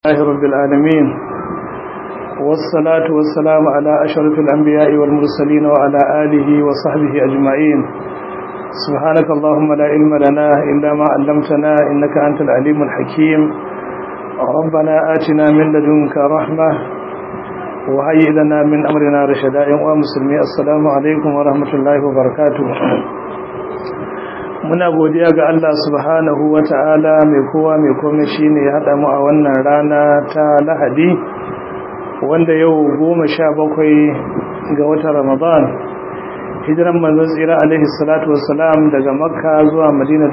الله رب العالمين والصلاة والسلام على أشرف الأنبياء والمرسلين وعلى آله وصحبه أجمعين سبحانك اللهم لا علم لنا إلا ما علمتنا إنك أنت العليم الحكيم ربنا آتنا من لدنك رحمة وهيئ لنا من أمرنا رشدا ومسلمين السلام عليكم ورحمة الله وبركاته muna godiya ga Allah subhanahu wa ta'ala mai kowa mai kome shi ne ya haɗa mu a wannan rana ta lahadi wanda yau goma sha bakwai ga watan ramadan hijiran manzon tsira alaihi salatu wassalam daga makka zuwa madina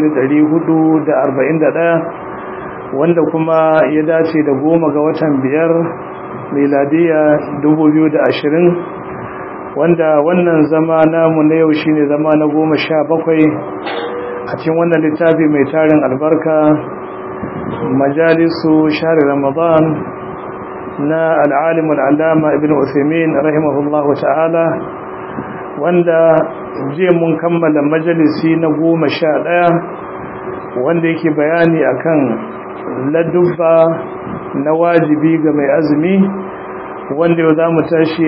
1441 wanda kuma ya dace da goma ga watan biyar miladiya 2020 wanda wannan zama namu na yau shine zama na goma sha bakwai a cikin wannan littafi mai tarin albarka majalisu shari ramadan na al'alimul alama ibn usaimin rahimahullahu ta'ala wanda je mun kammala majalisi na goma sha ɗaya wanda yake bayani akan ladubba na wajibi ga mai azumi wanda yau za mu tashi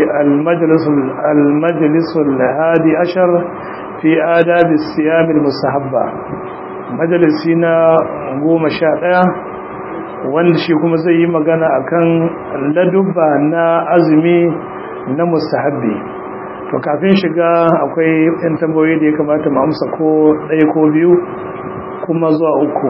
almajalisul hadi ashar fi adabi siyamin musahabba majalisi na goma sha ɗaya wanda shi kuma zai yi magana akan ladubba na azumi na musahabbi to kafin shiga akwai yan tambayoyi da ya kamata mu amsa ko ɗaya ko biyu kuma zuwa uku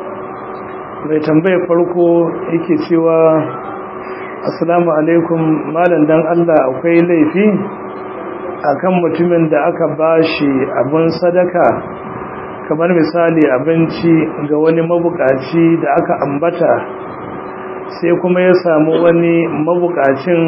mai tambayar farko yake cewa assalamu alaikum malam dan Allah akwai laifi akan mutumin da aka bashi abin sadaka kamar misali abinci ga wani mabukaci da aka ambata sai kuma ya samu wani mabukacin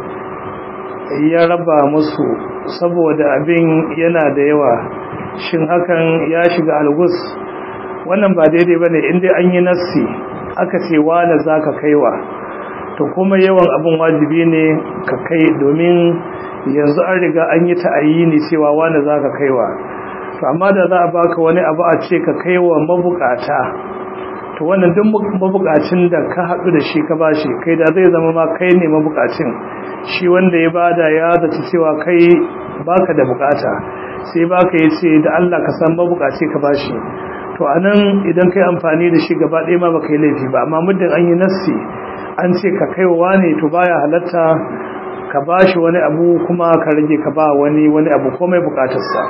ya raba musu saboda abin yana da yawa shin hakan ya shiga algus wannan ba daidai bane inda an yi nassi aka ce wala zaka kaiwa to kuma yawan abin wajibi ne ka kai domin yanzu an riga an yi ta'ayini cewa wani za ka kaiwa to amma da za a baka wani abu a ce ka kaiwa mabukata to wannan duk mabukacin da ka haɗu da shi ka bashi kai da zai zama ma kai ne mabukacin shi wanda ya bada ya zata cewa kai baka da bukata sai baka ya ce da Allah ka san mabukaci ka bashi to anan idan kai amfani da shi gaba ɗaya ma baka yi laifi ba amma muddin an yi nassi an ce ka kaiwa ne to baya halatta ka bashi wani abu kuma ka rage ka ba wani wani abu komai bukatarsa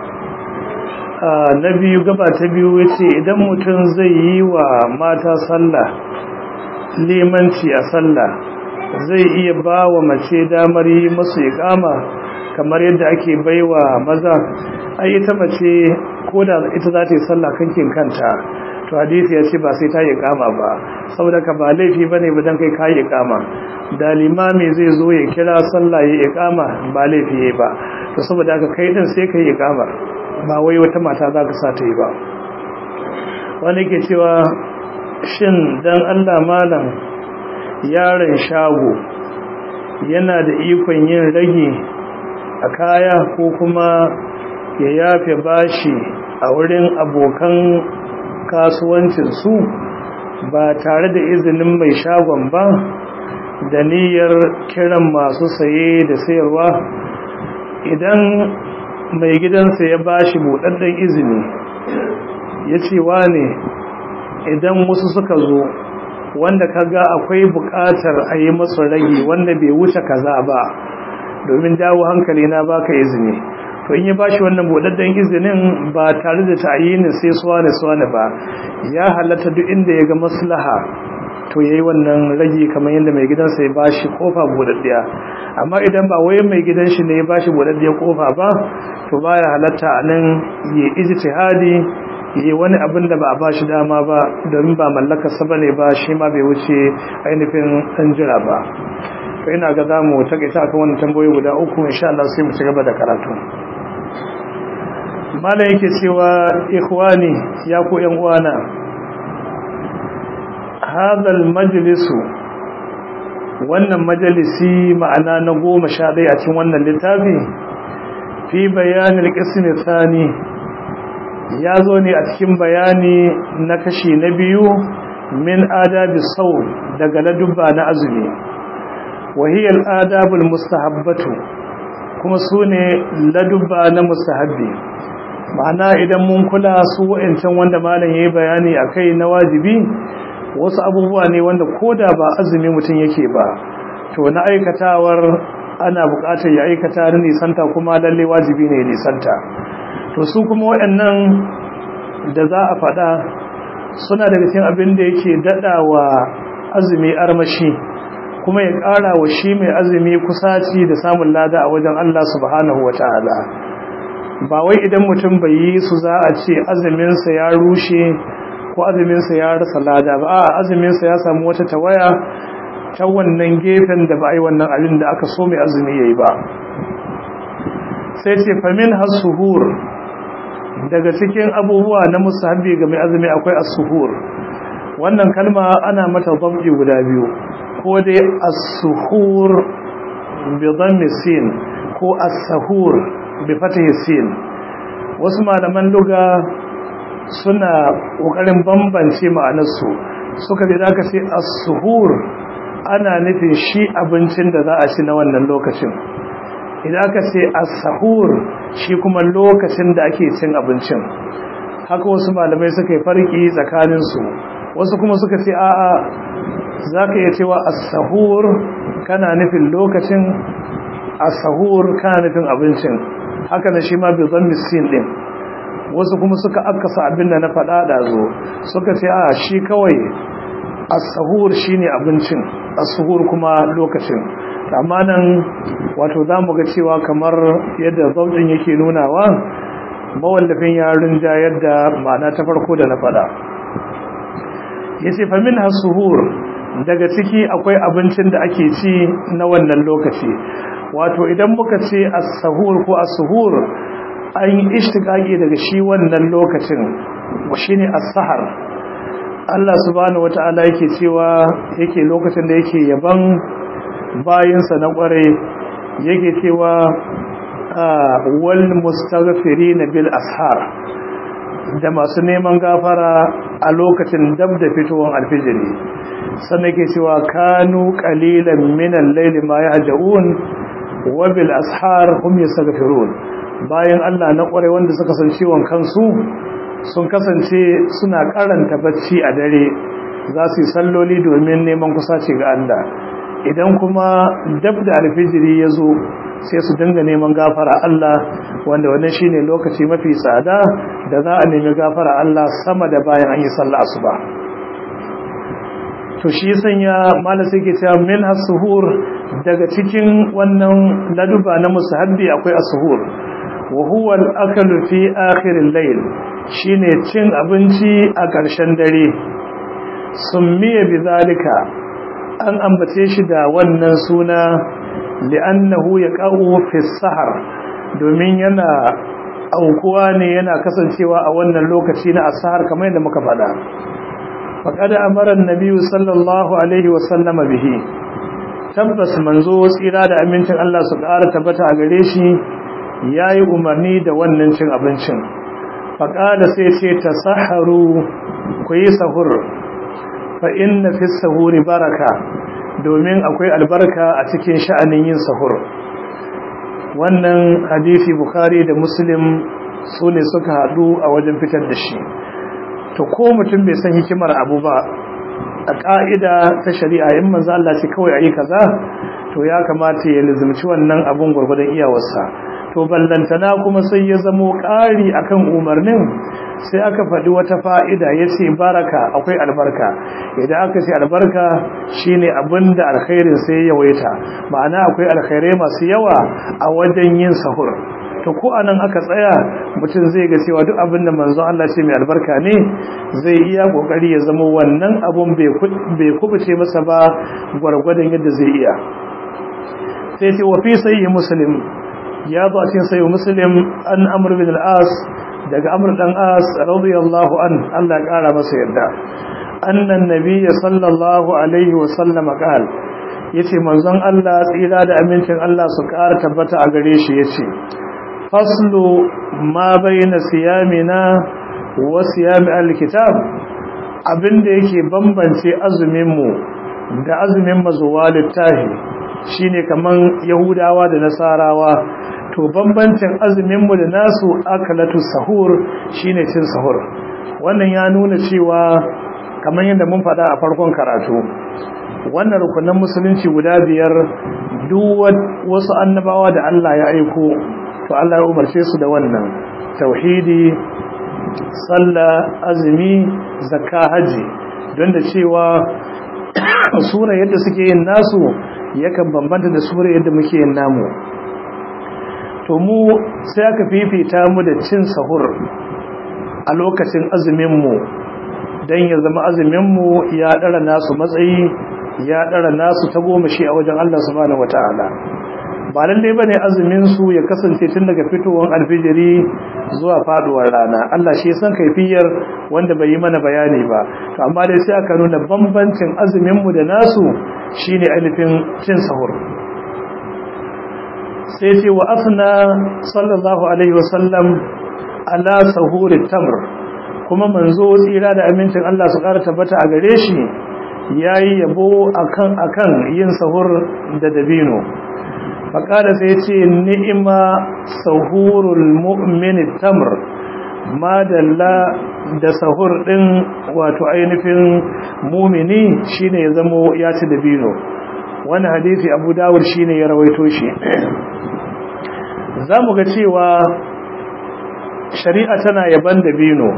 na biyu gaba ta biyu yace idan mutum zai yi wa mata sallah limanci a sallah zai iya ba wa mace damar yi masu iqama kamar yadda ake baiwa maza ai ita mace ko da ita za ta yi sallah kankin kanta to hadisi ya ce ba sai ta yi kama ba saboda ka ba laifi ba ne dan kai ka yi kama da limami zai zo ya kira sallah ya yi kama ba laifi ya ba to saboda ka kai din sai ka yi kama ba wai wata mata za ka sa ta yi ba wani ke cewa shin dan allah malam yaron shago yana da ikon yin rage a kaya ko kuma ya yafe bashi a wurin abokan kasuwancinsu ba tare da izinin mai shagon ba da niyyar kiran masu saye da sayarwa idan mai gidansa ya bashi buɗaɗɗen izini ya ce ne idan wasu suka zo wanda kaga akwai buƙatar a yi masu rage wanda bai wuce kaza ba domin dawo hankali na baka izini to in ya bashi wannan budadden izinin ba tare da ta'yinin sai suwane suwane ba ya halatta duk inda ya ga maslaha to yayi wannan ragi kamar yadda mai gidansa ya bashi kofa budaddiya amma idan ba wai mai gidan shi ne ya bashi budaddiyar kofa ba to baya halatta anan ya ijtihadi yi wani abin da ba a bashi dama ba domin ba mallakar sa bane ba shi ma bai wuce ainihin dan jira ba to ina ga zamu takaita akan wannan tambayoyi guda uku insha Allah sai mu ci gaba da karatu mala yake cewa ikhwani ya ku yan uwana hadal majlisu wannan majalisi ma'ana na goma sha ɗaya a cikin wannan littafi fi bayanin qismi thani ya zo ne a cikin bayani na kashi na biyu min adabi sawm daga ladubba na azumi wa hiya al-adabul mustahabbatu kuma sune ladubba na mustahabbi ma'ana idan mun kula su wa'ancan wanda malam yayi bayani akai na wajibi wasu abubuwa ne wanda koda ba azumi mutum yake ba to na aikatawar ana buƙatar ya aikata da nisanta kuma lalle wajibi ne nisanta to su kuma waɗannan da za a faɗa suna daga cikin abin da yake daɗa wa azumi armashi kuma ya ƙara wa shi mai azumi kusaci da samun lada a wajen Allah subhanahu wa ta'ala ba wai idan mutum bai yi su za a ce azuminsa ya rushe ko azuminsa ya rasa lada ba a azuminsa ya samu wata tawaya ta wannan gefen da ba a yi wannan abin da aka so mai azumi ya yi ba sai ce famin hasuhur daga cikin abubuwa na musahabi ga mai azumi akwai asuhur wannan kalma ana mata zambi guda biyu ko dai asuhur bi dhammi sin ko as-sahur bi fatihi sin wasu malaman luga suna kokarin bambance ma'anarsu suka ce da aka ce as-suhur ana nufin shi abincin da za a ci na wannan lokacin idan aka ce as-sahur shi kuma lokacin da ake cin abincin haka wasu malamai suka yi farki tsakanin su wasu kuma suka ce a'a zaka iya cewa as-sahur kana nufin lokacin as-sahur kana nufin abincin haka ne shi ma bi dhammi sin din wasu kuma suka akasa abin da na faɗa da zo suka ce a shi kawai as-sahur shine abincin as-suhur kuma lokacin amma nan wato zamu ga cewa kamar yadda zaujin yake nunawa mawallafin yarin ja yadda ma'ana ta farko da na faɗa yace fa min as-suhur daga ciki akwai abincin da ake ci na wannan lokaci wato idan muka ce as-sahur ko as-suhur an yi ishtiqaqi daga shi wannan lokacin shine as-sahar Allah subhanahu wata'ala yake cewa yake lokacin da yake yaban bayinsa na kware yake cewa wal mustaghfirin bil ashar da masu neman gafara a lokacin dab da fitowar alfijiri sannan yake cewa kanu qalilan min al-layli ma yahjaun wa bil ashar hum yastaghfirun bayan Allah na kware wanda suka san ciwon kansu sun kasance suna karanta bacci a dare za su yi salloli domin neman kusaci ga Allah idan kuma dab da alfijiri ya zo sai su dinga neman gafara Allah wanda wannan shine lokaci mafi tsada da za a nemi gafara Allah sama da bayan an yi sallah asuba to shi sanya malasa yake cewa min as-suhur daga cikin wannan laduba na musahabbi akwai as-suhur wa huwa al-aklu fi akhir al-layl shine cin abinci a ƙarshen dare summiya bizalika an ambace shi da wannan suna li'annahu yaqau fi sahar domin yana aukuwa ne yana kasancewa a wannan lokaci na asahar kamar yadda muka faɗa faqad amara an-nabi sallallahu alaihi wa sallama bihi tabbas manzo tsira da amincin Allah su ƙara tabbata a gare shi yayi umarni da wannan cin abincin faqala sai ce tasaharu ku yi sahur fa inna fi sahuri baraka domin akwai albarka a cikin sha'anin yin sahur wannan hadisi bukhari da muslim su ne suka haɗu a wajen fitar da shi to ko mutum bai san hikimar abu ba a ƙa'ida ta shari'a in manzo Allah ce kawai ayi kaza to ya kamata ya lizumci wannan abun gurgurdan iyawarsa to ballantana kuma sai ya zamo ƙari akan umarnin sai aka faɗi wata fa'ida ya ce baraka akwai albarka idan aka ce albarka shine abinda alkhairin sai yawaita ma'ana akwai alkhairai masu yawa a wajen yin sahur to ko anan aka tsaya mutum zai ga cewa duk abinda manzon Allah ce mai albarka ne zai iya kokari ya zama wannan abun bai kubuce masa ba gwargwadon yadda zai iya sai ce wa fi sayyi muslim ya zo a cikin sayo muslim an amur bin al'as daga amur dan as radiyallahu an Allah kara masa yarda annan nabiyya sallallahu alaihi wa sallama qal yace manzon Allah tsira da amincin Allah su kara tabbata a gare shi yace faslu ma baina siyamina wa siyami alkitab abinda yake bambance azuminmu da azumin mazuwa littafi shine kaman yahudawa da nasarawa to bambancin azuminmu da nasu akalatu sahur shine cin sahur wannan ya nuna cewa kamar yadda mun faɗa a farkon karatu wannan rukunan musulunci guda biyar duk wasu annabawa da Allah ya aiko to Allah ya umarce su da wannan tauhidi sallah azumi zakka haji don da cewa sura yadda suke yin nasu yakan bambanta da sura yadda muke yin namu to mu sai aka fifita mu da cin sahur a lokacin azuminmu don ya zama azuminmu ya ɗara nasu matsayi ya ɗara nasu ta goma shi a wajen Allah subhanahu wata'ala ba lallai ba ne azuminsu ya kasance tun daga fitowar alfijiri zuwa faduwar rana Allah shi san kaifiyar wanda bai yi mana bayani ba to amma dai sai aka nuna bambancin azuminmu da nasu shine ainihin cin sahur sai ce wa afna sallallahu alaihi wasallam ala sahuri tamr kuma manzo tsira da amincin Allah su ƙara tabbata a gare shi yayi yabo akan akan yin sahur da dabino faqala sai ce ni'ima sahurul mu'min tamr madalla da sahur din wato ainihin mumini shine ya zamo ya ci dabino wani hadisi Abu Dawud shine ya rawaito shi zamu ga cewa shari'a tana yaban dabino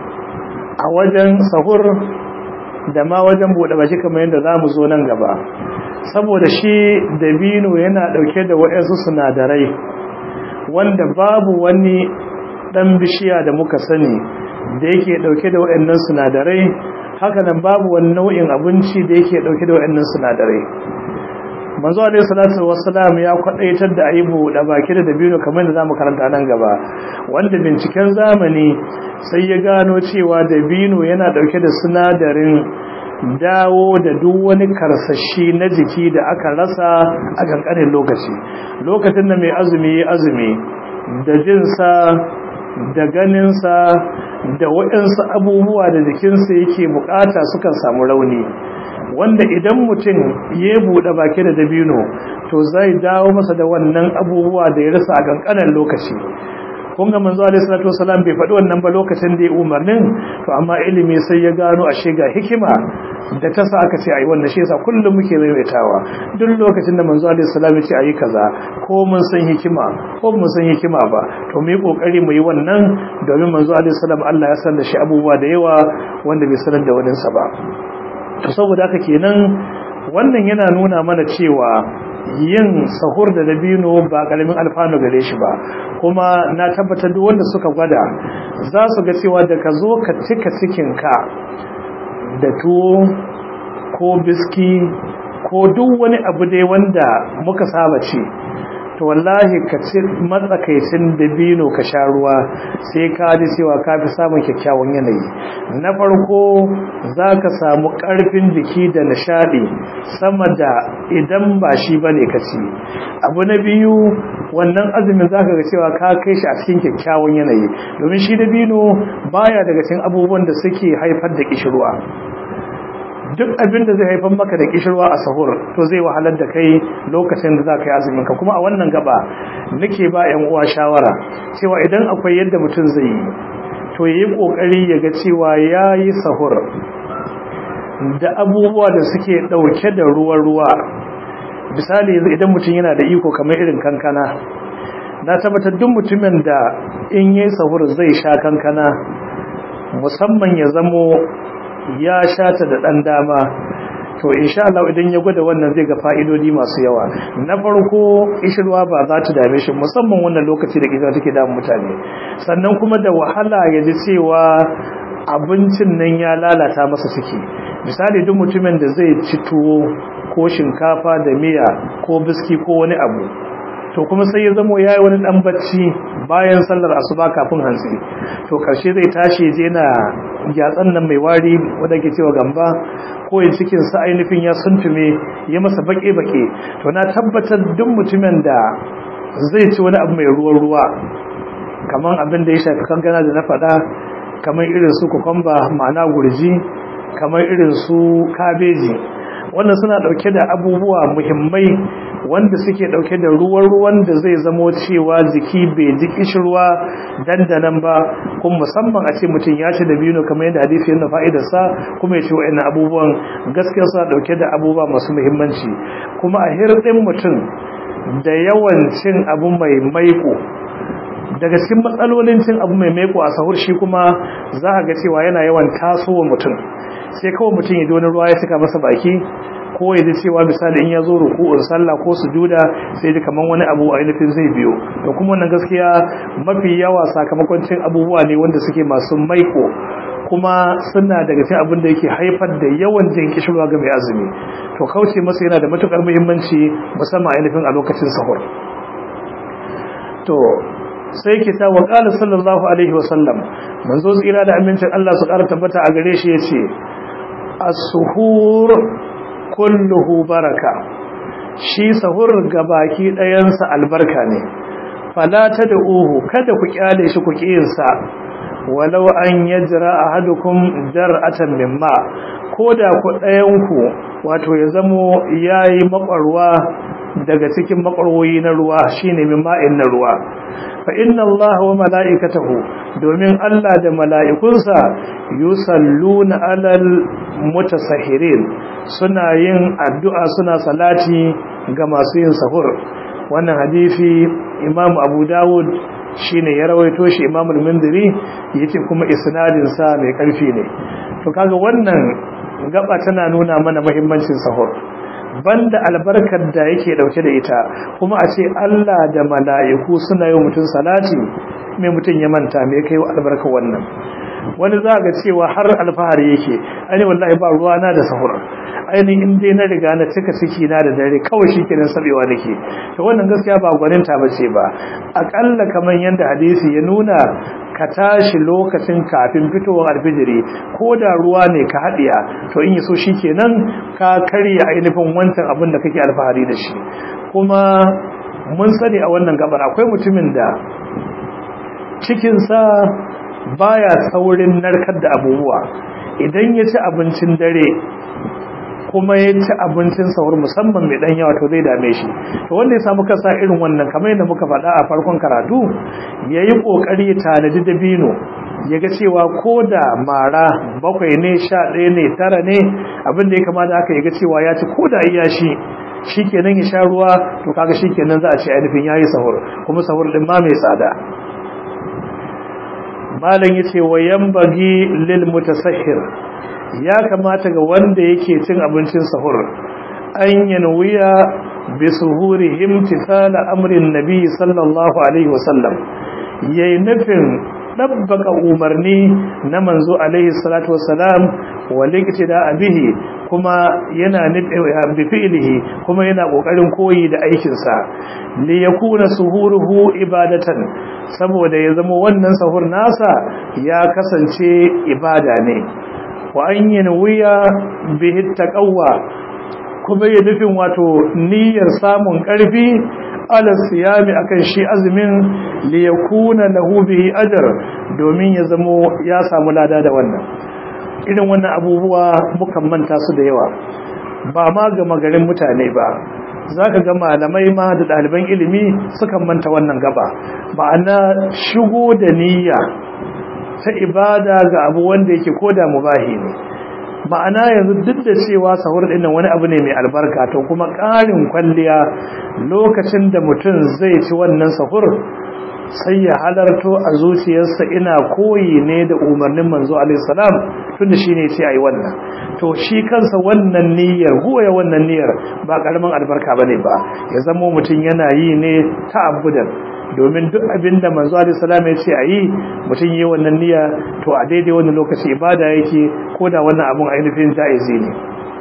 a wajen sahur da ma wajen buɗe baki kamar yadda za mu zo nan gaba saboda shi dabino yana ɗauke da waɗansu sinadarai wanda babu wani ɗan bishiya da muka sani da yake ɗauke da waɗannan sinadarai haka nan babu wani nau'in abinci da yake ɗauke da waɗannan sinadarai manzo alaihi salatu wassalam ya kwadaitar da aibu da baki da dabino kamar da zamu karanta nan gaba wanda binciken zamani sai ya gano cewa dabino yana dauke da sinadarin dawo da duk wani karsashi na jiki da aka rasa a kankanin lokaci lokacin da mai azumi ya azumi da jinsa da ganinsa da waɗansu abubuwa da jikinsa yake bukata sukan samu rauni wanda idan mutum ya buɗe baki da dabino to zai dawo masa da wannan abubuwa da ya rasa a kankanin lokaci kun ga manzo alaihi salatu wasalam bai faɗi wannan ba lokacin da ya umarnin to amma ilimi sai ya gano ashe ga hikima da ta sa aka ce ayi wannan shi yasa kullum muke maimaitawa duk lokacin da manzo alaihi salam ya ce ayi kaza ko mun san hikima ko mun san hikima ba to mu yi kokari mu yi wannan domin manzo alaihi salam Allah ya san da shi abubuwa da yawa wanda bai sanar da wani sa ba to saboda haka kenan wannan yana nuna mana cewa yin sahur da dabino ba karamin alfanu gare shi ba kuma na tabbatar duk wanda suka gwada za su ga cewa da ka zo ka cika cikinka da tuwo ko biski ko duk wani abu dai wanda muka saba ce to wallahi ka ci matsakaicin dabino ka sha ruwa sai ka ji cewa ka fi samun kyakkyawan yanayi na farko za ka samu ƙarfin jiki da nishaɗi sama da idan ba shi ba ne ka ci abu na biyu wannan azumin za ka ga cewa ka kai shi a cikin kyakkyawan yanayi domin shi dabino baya daga cikin abubuwan da suke haifar da kishirwa duk abin da zai haifar maka da kishirwa a sahur to zai wahalar da kai lokacin da za ka yi azumin ka kuma a wannan gaba nake ba yan uwa shawara cewa idan akwai yadda mutum zai yi to yayi kokari ya ga cewa yayi sahur da abubuwa da suke dauke da ruwan ruwa misali idan mutum yana da iko kamar irin kankana na tabbatar duk mutumin da in yayi sahur zai sha kankana musamman ya zamo ya shata da ɗan dama to insha Allah idan ya gwada wannan zai ga fa'idodi masu yawa na farko ishirwa ba za ta dame shi musamman wannan lokaci da kiza take damun mutane sannan kuma da wahala ya ji cewa abincin nan ya lalata masa ciki misali duk mutumin da zai ci tuwo ko shinkafa da miya ko biski ko wani abu to kuma sai ya zamo yayi wani dan bacci bayan sallar asuba kafin hantsi to karshe zai tashi je na gyatsan nan mai wari wanda ke cewa gamba ko yin cikin sa ainihin ya suntume ya masa bake bake to na tabbatar duk mutumin da zai ci wani abu mai ruwan ruwa kaman abin da ya shafi kankana da na faɗa kamar irin su kukumba ma'ana gurji kamar irin su kabeji wannan suna dauke da abubuwa muhimmai wanda suke dauke da ruwan ruwan da zai zamo cewa jiki bai ji kishirwa dandanan ba kuma musamman a ce mutum ya ci da biyu kamar yadda hadisi yana fa'idar sa kuma ya ce wa'annan abubuwan gaskiya suna dauke da abubuwa masu muhimmanci kuma a hirɗin mutum da yawan cin abu mai maiko daga cikin matsalolin cin abu mai maiko a sahur shi kuma za a ga cewa yana yawan tasowa mutum sai kawai mutum ya ji wani ruwa ya cika masa baki ko ya ji cewa misali in ya zo ruku'un sallah ko sujuda sai ji kaman wani abu ainihin zai biyo to kuma wannan gaskiya mafi yawa sakamakon cin abubuwa ne wanda suke masu maiko kuma suna daga cikin abin da yake haifar da yawan jin kishirwa ga mai azumi to kauce masa yana da matukar muhimmanci musamman ainihin a lokacin sahur to sai ke ta wa qala sallallahu alaihi wa sallam manzo tsira da amincin Allah su ƙara tabbata a gare shi yace as-suhur kulluhu baraka shi sahur gabaki ɗayansa albarka ne fala tad'uhu kada ku kyale shi ku kiyinsa walau an yajra ahadukum jar'atan mimma koda ku ɗayanku wato ya zamo yayi makwarwa daga cikin makwarwoyi na ruwa shine mima'in na ruwa fa inna allaha wa mala'ikatahu domin Allah da mala'ikunsa yusalluna alal mutasahirin suna yin addu'a suna salati ga masu yin sahur wannan hadisi Imam Abu Dawud shine ya rawaito shi Imam al-Mundiri yace kuma isnadin sa mai karfi ne to kaga wannan gaba tana nuna mana muhimmancin sahur banda albarkar da yake dauke da ita kuma a ce Allah da mala'iku suna yi mutum salati mai mutum ya manta me kai albarkar wannan wani za ga cewa har alfahari yake ai wallahi ba ruwa na da sahur ainihin in dai na riga na cika ciki na da dare kawai shi kenan sabewa nake to wannan gaskiya ba gwaninta bace ba akalla kamar yanda hadisi ya nuna ka tashi lokacin kafin fitowar alfijiri ko da ruwa ne ka haɗiya to in yi so shi kenan ka karya ainihin wancan abin da kake alfahari da shi kuma mun sani a wannan gabar akwai mutumin da cikinsa baya saurin narkar da abubuwa idan ya ci abincin dare kuma ya ci abincin sahur musamman mai dan yawa to zai dame shi to wanda ya samu kasa irin wannan kamar yadda muka faɗa a farkon karatu yayi kokari ya tanadi dabino ya ga cewa ko da mara bakwai ne sha ɗaya ne tara ne abin da ya kamata aka ya ga cewa ya ci ko da iya shi shikenan ya sha ruwa to kaga shikenan za a ce ainihin yayi sahur kuma sahur din ma mai tsada malam yace wa yanbaghi lil mutasahhir ya kamata ga wanda yake cin abincin sahur an yanwiya bi suhurihim tisala amrin nabi sallallahu alaihi wasallam yayi nufin dabbaka umarni na manzo alaihi salatu wasalam walikti da abihi kuma yana bi fi'lihi kuma yana kokarin koyi da aikin sa li yakuna suhuruhu ibadatan saboda ya zama wannan sahur nasa ya kasance ibada ne wa an yanwiya bihi taqawwa kuma ya nufin wato niyyar samun karfi ala siyami akan shi azumin li yakuna lahu bihi ajr domin ya zamo ya samu lada da wannan irin wannan abubuwa mukan manta su da yawa ba ma ga magarin mutane ba zaka ga malamai ma da ɗaliban ilimi sukan manta wannan gaba ma'ana shigo da niyya ta ibada ga abu wanda yake koda mubahi ne ma'ana yanzu duk da cewa sahur din nan wani abu ne mai albarka to kuma ƙarin kwalliya lokacin da mutum zai ci wannan sahur sai ya halarto a zuciyarsa ina koyi ne da umarnin manzo alaihi salam tunda shine yace ayi wannan to shi kansa wannan niyyar goya wannan niyyar ba karamin albarka bane ba ya zamo mutum yana yi ne ta'abbudan domin duk abinda manzo alaihi salam ya ce ayi mutum yi wannan niyya to a daidai wannan lokaci ibada yake ko da wannan abun ainihin jaizi ne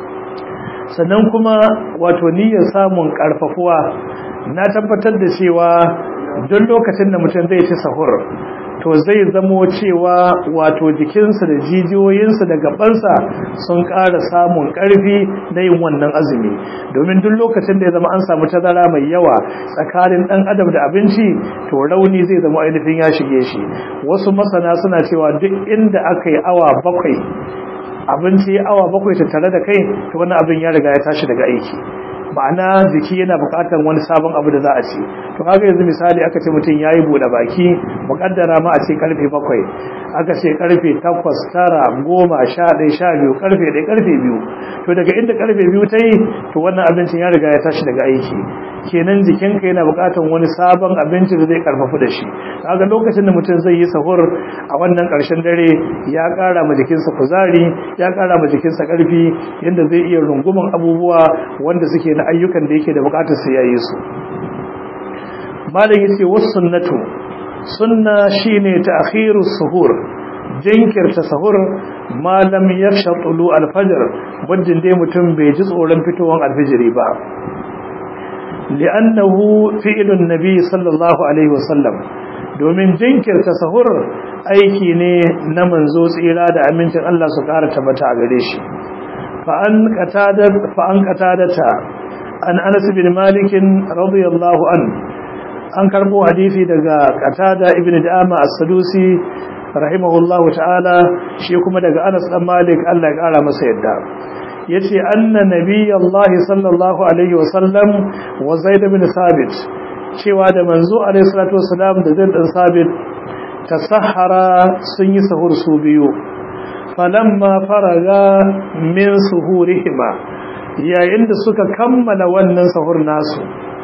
sannan kuma wato niyyar samun karfafuwa na tabbatar da cewa don lokacin da mutum zai ci sahur to zai zamo cewa wato jikinsa da jijiyoyinsa da gabansa sun ƙara samun ƙarfi na yin wannan azumi domin duk lokacin da ya zama an samu tazara mai yawa tsakanin ɗan adam da abinci to rauni zai zama ainihin ya shige shi wasu masana suna cewa duk inda aka yi awa bakwai abinci awa bakwai tattare da kai to wannan abin ya riga ya tashi daga aiki ma'ana jiki yana buƙatar wani sabon abu da za a ci to kaga yanzu misali aka ce mutum yayi bude baki muƙaddara ma a ce karfe bakwai aka ce karfe takwas tara goma sha ɗaya sha biyu karfe ɗaya karfe biyu to daga inda karfe biyu ta yi to wannan abincin ya riga ya tashi daga aiki kenan jikinka yana buƙatar wani sabon abinci da zai karfafu da shi kaga lokacin da mutum zai yi sahur a wannan ƙarshen dare ya ƙara ma jikinsa kuzari ya ƙara ma jikinsa ƙarfi yadda zai iya runguman abubuwa wanda suke na ayyukan da yake da buƙatar sai ya yi su malam yace wasu sunnatu sunna shine ta'khiru suhur jinkirta sahur malam yaksha tulu alfajr wajen dai mutum bai ji tsoron fitowar alfijiri ba li'annahu fi'lun nabi sallallahu alaihi wasallam domin jinkirta sahur aiki ne na manzo tsira da amincin Allah su ƙara tabbata a gare shi fa an qatada fa an qatadata an Anas bin Malik radiyallahu an an karbo hadisi daga qatada ibn Da'ama as-Sadusi rahimahullahu ta'ala shi kuma daga Anas dan Malik Allah ya ƙara masa yadda yace anna nabiyallahi sallallahu alaihi wasallam wa zaid bin sabit cewa da manzo alaihi salatu wasalam da zaid bin sabit tasahara sun yi sahur su biyu falamma faraga min suhurihima yayin da suka kammala wannan sahur nasu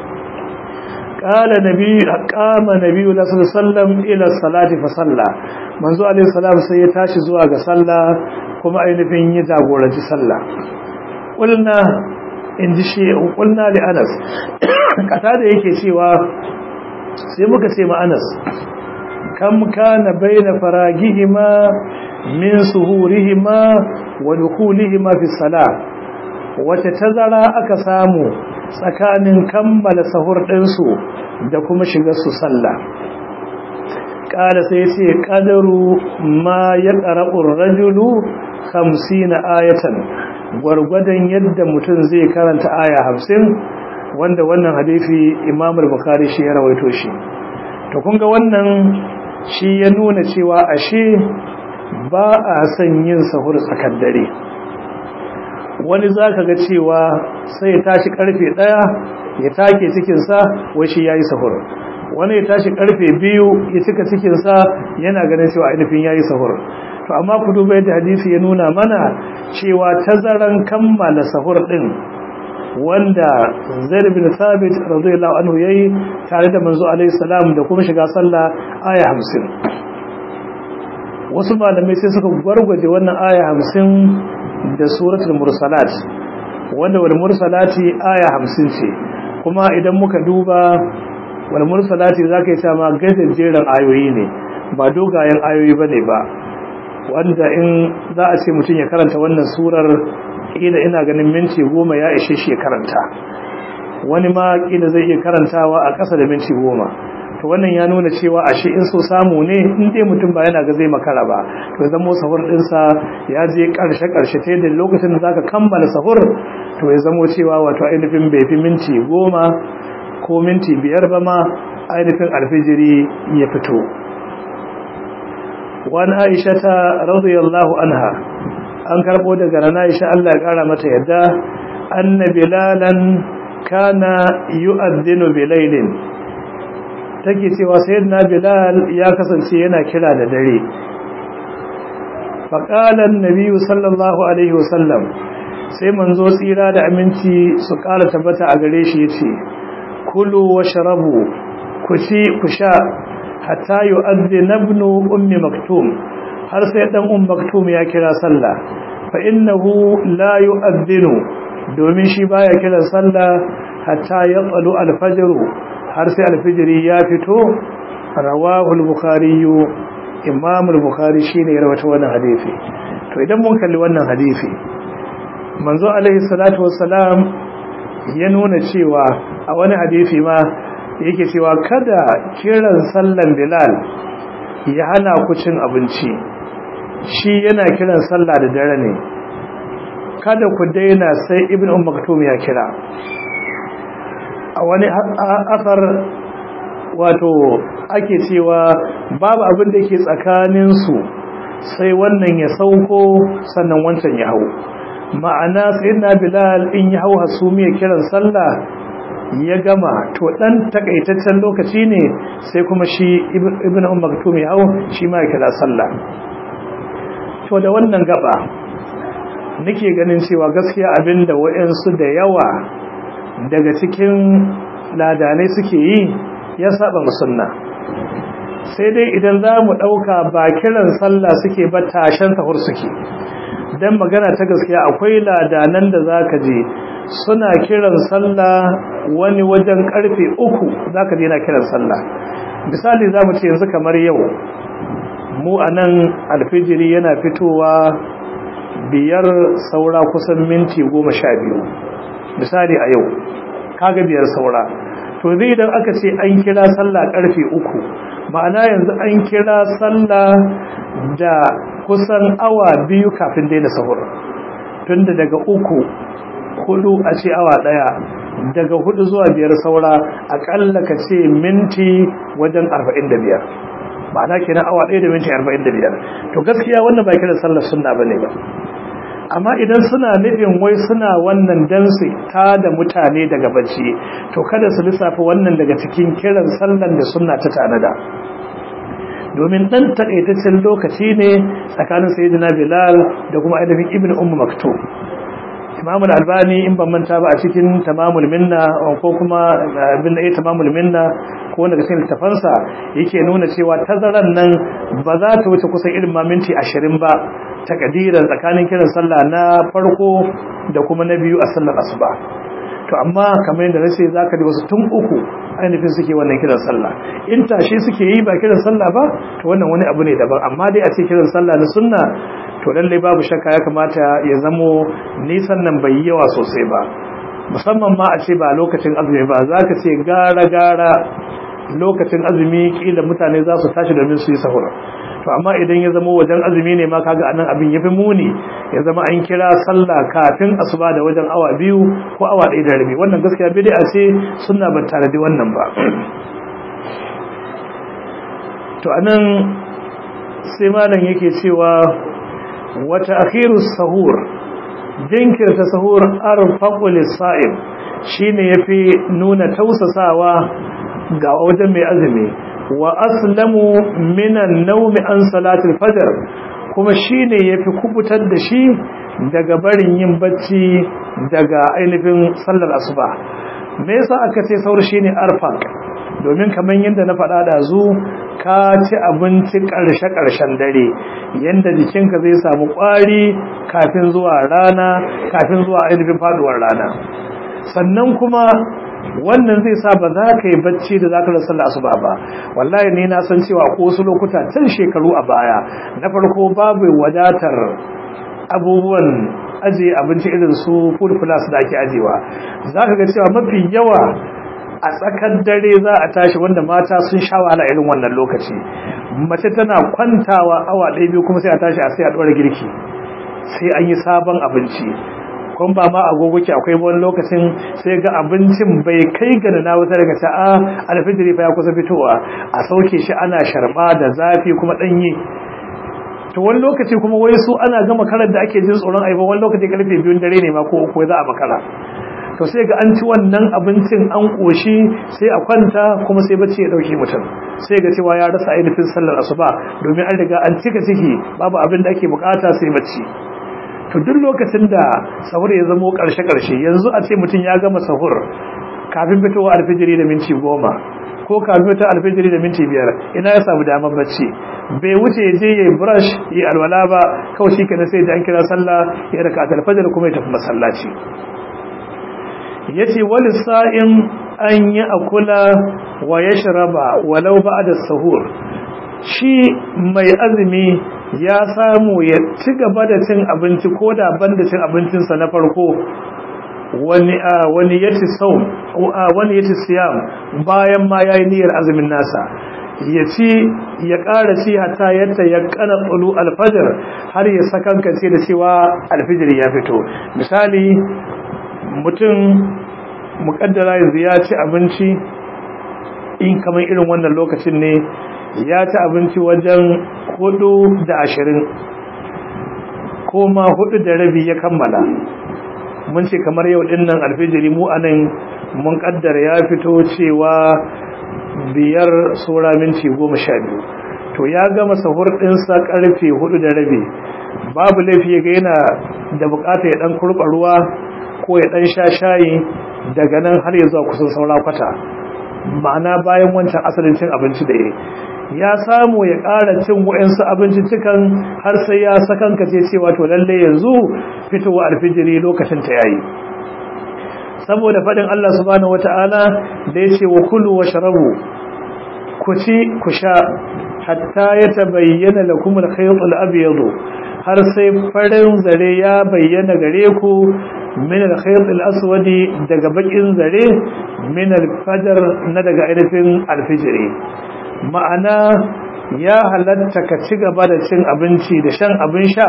qala nabi qama nabi sallallahu alaihi wasallam ila salati fa salla manzo alaihi salam sai ya tashi zuwa ga sallah kuma ainihin ya jagoranci sallah kulna inji shi kulna li Anas kata da yake cewa sai muka ce ma Anas kam kana baina faragihima min suhurihima wa dukhulihima fi salah wata tazara aka samu tsakanin kammala sahur ɗinsu da kuma shiga su sallah ƙada sai ce ƙadaru ma ya ƙara'ur rajulu hamsin ayatan gwargwadon yadda mutum zai karanta aya hamsin wanda wannan hadifi imamul bukari shi ya rawaito shi to kunga wannan shi ya nuna cewa ashe ba a son yin sahur tsakar dare wani za ka ga cewa sai ya tashi karfe ɗaya ya take cikinsa wai shi ya yi sahur wani ya tashi karfe biyu ya cika cikinsa yana ganin cewa ainihin ya yi sahur to amma ku duba yadda hadisi ya nuna mana cewa tazaran kammala sahur ɗin wanda zaid bin thabit radiyallahu anhu yayi tare da manzo alaihi salam da kuma shiga sallah aya 50 wasu malamai sai suka gwargwaje wannan aya 50 da suratul mursalat wanda wal mursalati aya 50 ce kuma idan muka duba wal mursalati zaka yi ma gajejjeran ayoyi ne ba dogayen ayoyi bane ba wanda in za a ce mutum ya karanta wannan surar kila ina ganin minti goma ya ishe shi ya karanta wani ma kila zai iya karantawa a ƙasa da minti goma to wannan ya nuna cewa ashe in so samu ne in dai mutum ba yana ga zai makara ba to ya zamo sahur ɗinsa ya je ƙarshe ƙarshe ta yadda lokacin da zaka kammala sahur to ya zamo cewa wato ainihin bai fi minti goma ko minti biyar ba ma ainihin alfijiri ya fito wani aisha ta radiyallahu anha an karbo daga rana Aisha Allah ya kara mata yadda anna bilalan kana yu'adhdhinu bilailin take cewa sayyidina bilal ya kasance yana kira da dare faqala an-nabi sallallahu alaihi wasallam sai manzo tsira da aminci su kara tabbata a gare shi yace kulu washrabu ku ci ku sha hatta yu'adhdhina ibnu ummi maktum har sai dan um maktum ya kira sallah fa innahu la yu'adhdhinu domin shi baya kira sallah hatta yatlu al-fajr har sai al-fajr ya fito rawahu al-bukhari imam al-bukhari shine ya rawaita wannan hadisi to idan mun kalli wannan hadisi manzo alaihi salatu wassalam ya nuna cewa a wani hadisi ma yake cewa kada kiran sallan bilal ya hana ku cin abinci shi yana kiran sallah da dare ne kada ku daina sai ibn umm maktum ya kira a wani asar wato ake cewa babu abin da ke tsakanin su sai wannan ya sauko sannan wancan ya hau ma'ana sayyidina bilal in ya hau hasumiya kiran sallah ya gama to dan takaitaccen lokaci ne sai kuma shi ibnu umm maktum ya hau shi ma ya kira sallah to da wannan gaba nake ganin cewa gaskiya abinda wayansu da yawa daga cikin ladanai suke yi ya saba musunna sai dai idan za mu ɗauka ba kiran sallah suke ba tashen sahur suke don magana ta gaskiya akwai ladanan da za ka je suna kiran sallah wani wajen karfe uku za ka je na kiran sallah misali za mu ce yanzu kamar yau mu a nan alfijiri yana fitowa biyar saura kusan minti goma sha biyu misali a yau kaga biyar saura to zai idan aka ce an kira sallah karfe uku ma'ana yanzu an kira sallah da kusan awa biyu kafin daina sahur tunda daga uku hudu a ce awa daya daga hudu zuwa biyar saura akalla ka ce minti wajen arba'in da biyar ma'ana kenan awa daya da minti arba'in da biyar to gaskiya wannan ba kiran sallar sunna bane ba amma idan suna nufin wai suna wannan dansi ta da mutane daga bacci to kada su lissafa wannan daga cikin kiran sallan da sunna ta tanada domin dan takaitaccen lokaci ne tsakanin sayyidina bilal da kuma ainihin ibn ummu maktub imam al-albani in ban manta ba a cikin tamamul minna ko kuma bin ayi tamamul minna ko wanda cikin littafansa yake nuna cewa tazaran nan ba za ta wuce kusan irin ma minti 20 ba takadiran tsakanin kiran sallah na farko da kuma na biyu a sallar asuba to amma kamar yadda nace zaka da wasu tun uku ainihin suke wannan kiran sallah in tashi suke yi ba kiran sallah ba to wannan wani abu ne daban amma dai a ce kiran sallah na sunna to lallai babu shakka ya kamata ya zamo nisan nan bai yawa sosai ba musamman ma a ce ba lokacin azumi ba za ka ce gara gara lokacin azumi kila mutane za su tashi domin su yi sahur to amma idan ya zama wajen azumi ne ma kaga anan abin yafi muni ya zama an kira sallah kafin asuba da wajen awa biyu ko awa ɗaya da rabi wannan gaskiya bid'a ce sunna ba tare da wannan ba to anan sai malam yake cewa wata akhiru sahur jinkirta sahur arfaqu lis-sa'im shine yafi nuna tausasawa ga wajen mai azumi wa aslamu minan naumi an salatul fajr kuma shine yafi kubutar da shi daga barin yin bacci daga ainihin sallar asuba me yasa aka ce saur shine arfaq domin kaman yanda na faɗa da zu ka ci abinci ƙarshe ƙarshen dare yanda jikinka zai samu ƙwari kafin zuwa rana kafin zuwa ainihin faduwar rana sannan kuma wannan zai sa ba za ka yi bacci da za ka rasa asuba ba wallahi ne na san cewa ko wasu lokuta tun shekaru a baya na farko babu wadatar abubuwan ajiye abinci irin su food plus da ake ajewa za ka ga cewa mafi yawa a tsakar dare za a tashi wanda mata sun sha wahala irin wannan lokaci mace tana kwantawa awa ɗaya biyu kuma sai a tashi a sai a ɗora girki sai an yi sabon abinci kun ba ma agogo ki akwai wani lokacin sai ga abincin bai kai ga na wata daga ta'a alfijiri fa ya kusa fitowa a sauke shi ana sharba da zafi kuma danye to wani lokaci kuma wai su ana gama karar da ake jin tsoron aiba wani lokaci karfe biyun dare ne ma ko uku za a makara to sai ga an ci wannan abincin an koshi sai a kwanta kuma sai bacci ya dauke mutum sai ga cewa ya rasa ainihin sallar asuba domin an riga an cika ciki babu abin da ake bukata sai bacci to duk lokacin da sahur ya zamo karshe-karshe yanzu a ce mutum ya gama sahur kafin fitowa alfijiri da minti goma ko kafin fitowa alfijiri da minti biyar ina ya samu damar bacci bai wuce ya je ya yi brush ya alwala ba kawai shi kenan sai da an kira sallah ya raka alfajir kuma ya tafi masallaci yace wal sa'in an yi akula wa yashraba walau ba'da sahur shi mai azumi ya samu ya ci gaba da cin abinci ko da banda cin abincinsa na farko wani wani yati saum wani yati siyam bayan ma yayi niyyar azumin nasa ya ci ya ƙara ci hatta yadda ya kana tsulu alfajir har ya sakankance da cewa alfijir ya fito misali mutum muƙaddara yanzu ya ci abinci in kamar irin wannan lokacin ne ya ci abinci wajen hudu da ashirin ko ma hudu da rabi ya kammala mun ce kamar yau din nan alfijiri mu anan mun kaddara ya fito cewa biyar saura minti goma sha biyu to ya gama sahur ɗinsa ƙarfe hudu da rabi babu laifi ga yana da bukata ya ɗan kurɓa ruwa ko ya ɗan sha shayi daga nan har ya zuwa kusan saura kwata ma'ana bayan wancan asalin cin abinci da ya ya samu ya ƙara cin wa'insu abinciccikan har sai ya sakanka ce cewa to lalle yanzu fitowa alfijiri lokacin ta yayi saboda faɗin Allah subhanahu wata'ala da ya ce wa kulu wa sharabu ku ci ku sha hatta ya tabayyana lakum al-khayt al-abyad har sai farin zare ya bayyana gare ku min al-khayt al-aswad daga bakin zare min al-fajr na daga ainihin al-fajri ma'ana ya halatta ka ci gaba da cin abinci da shan abin sha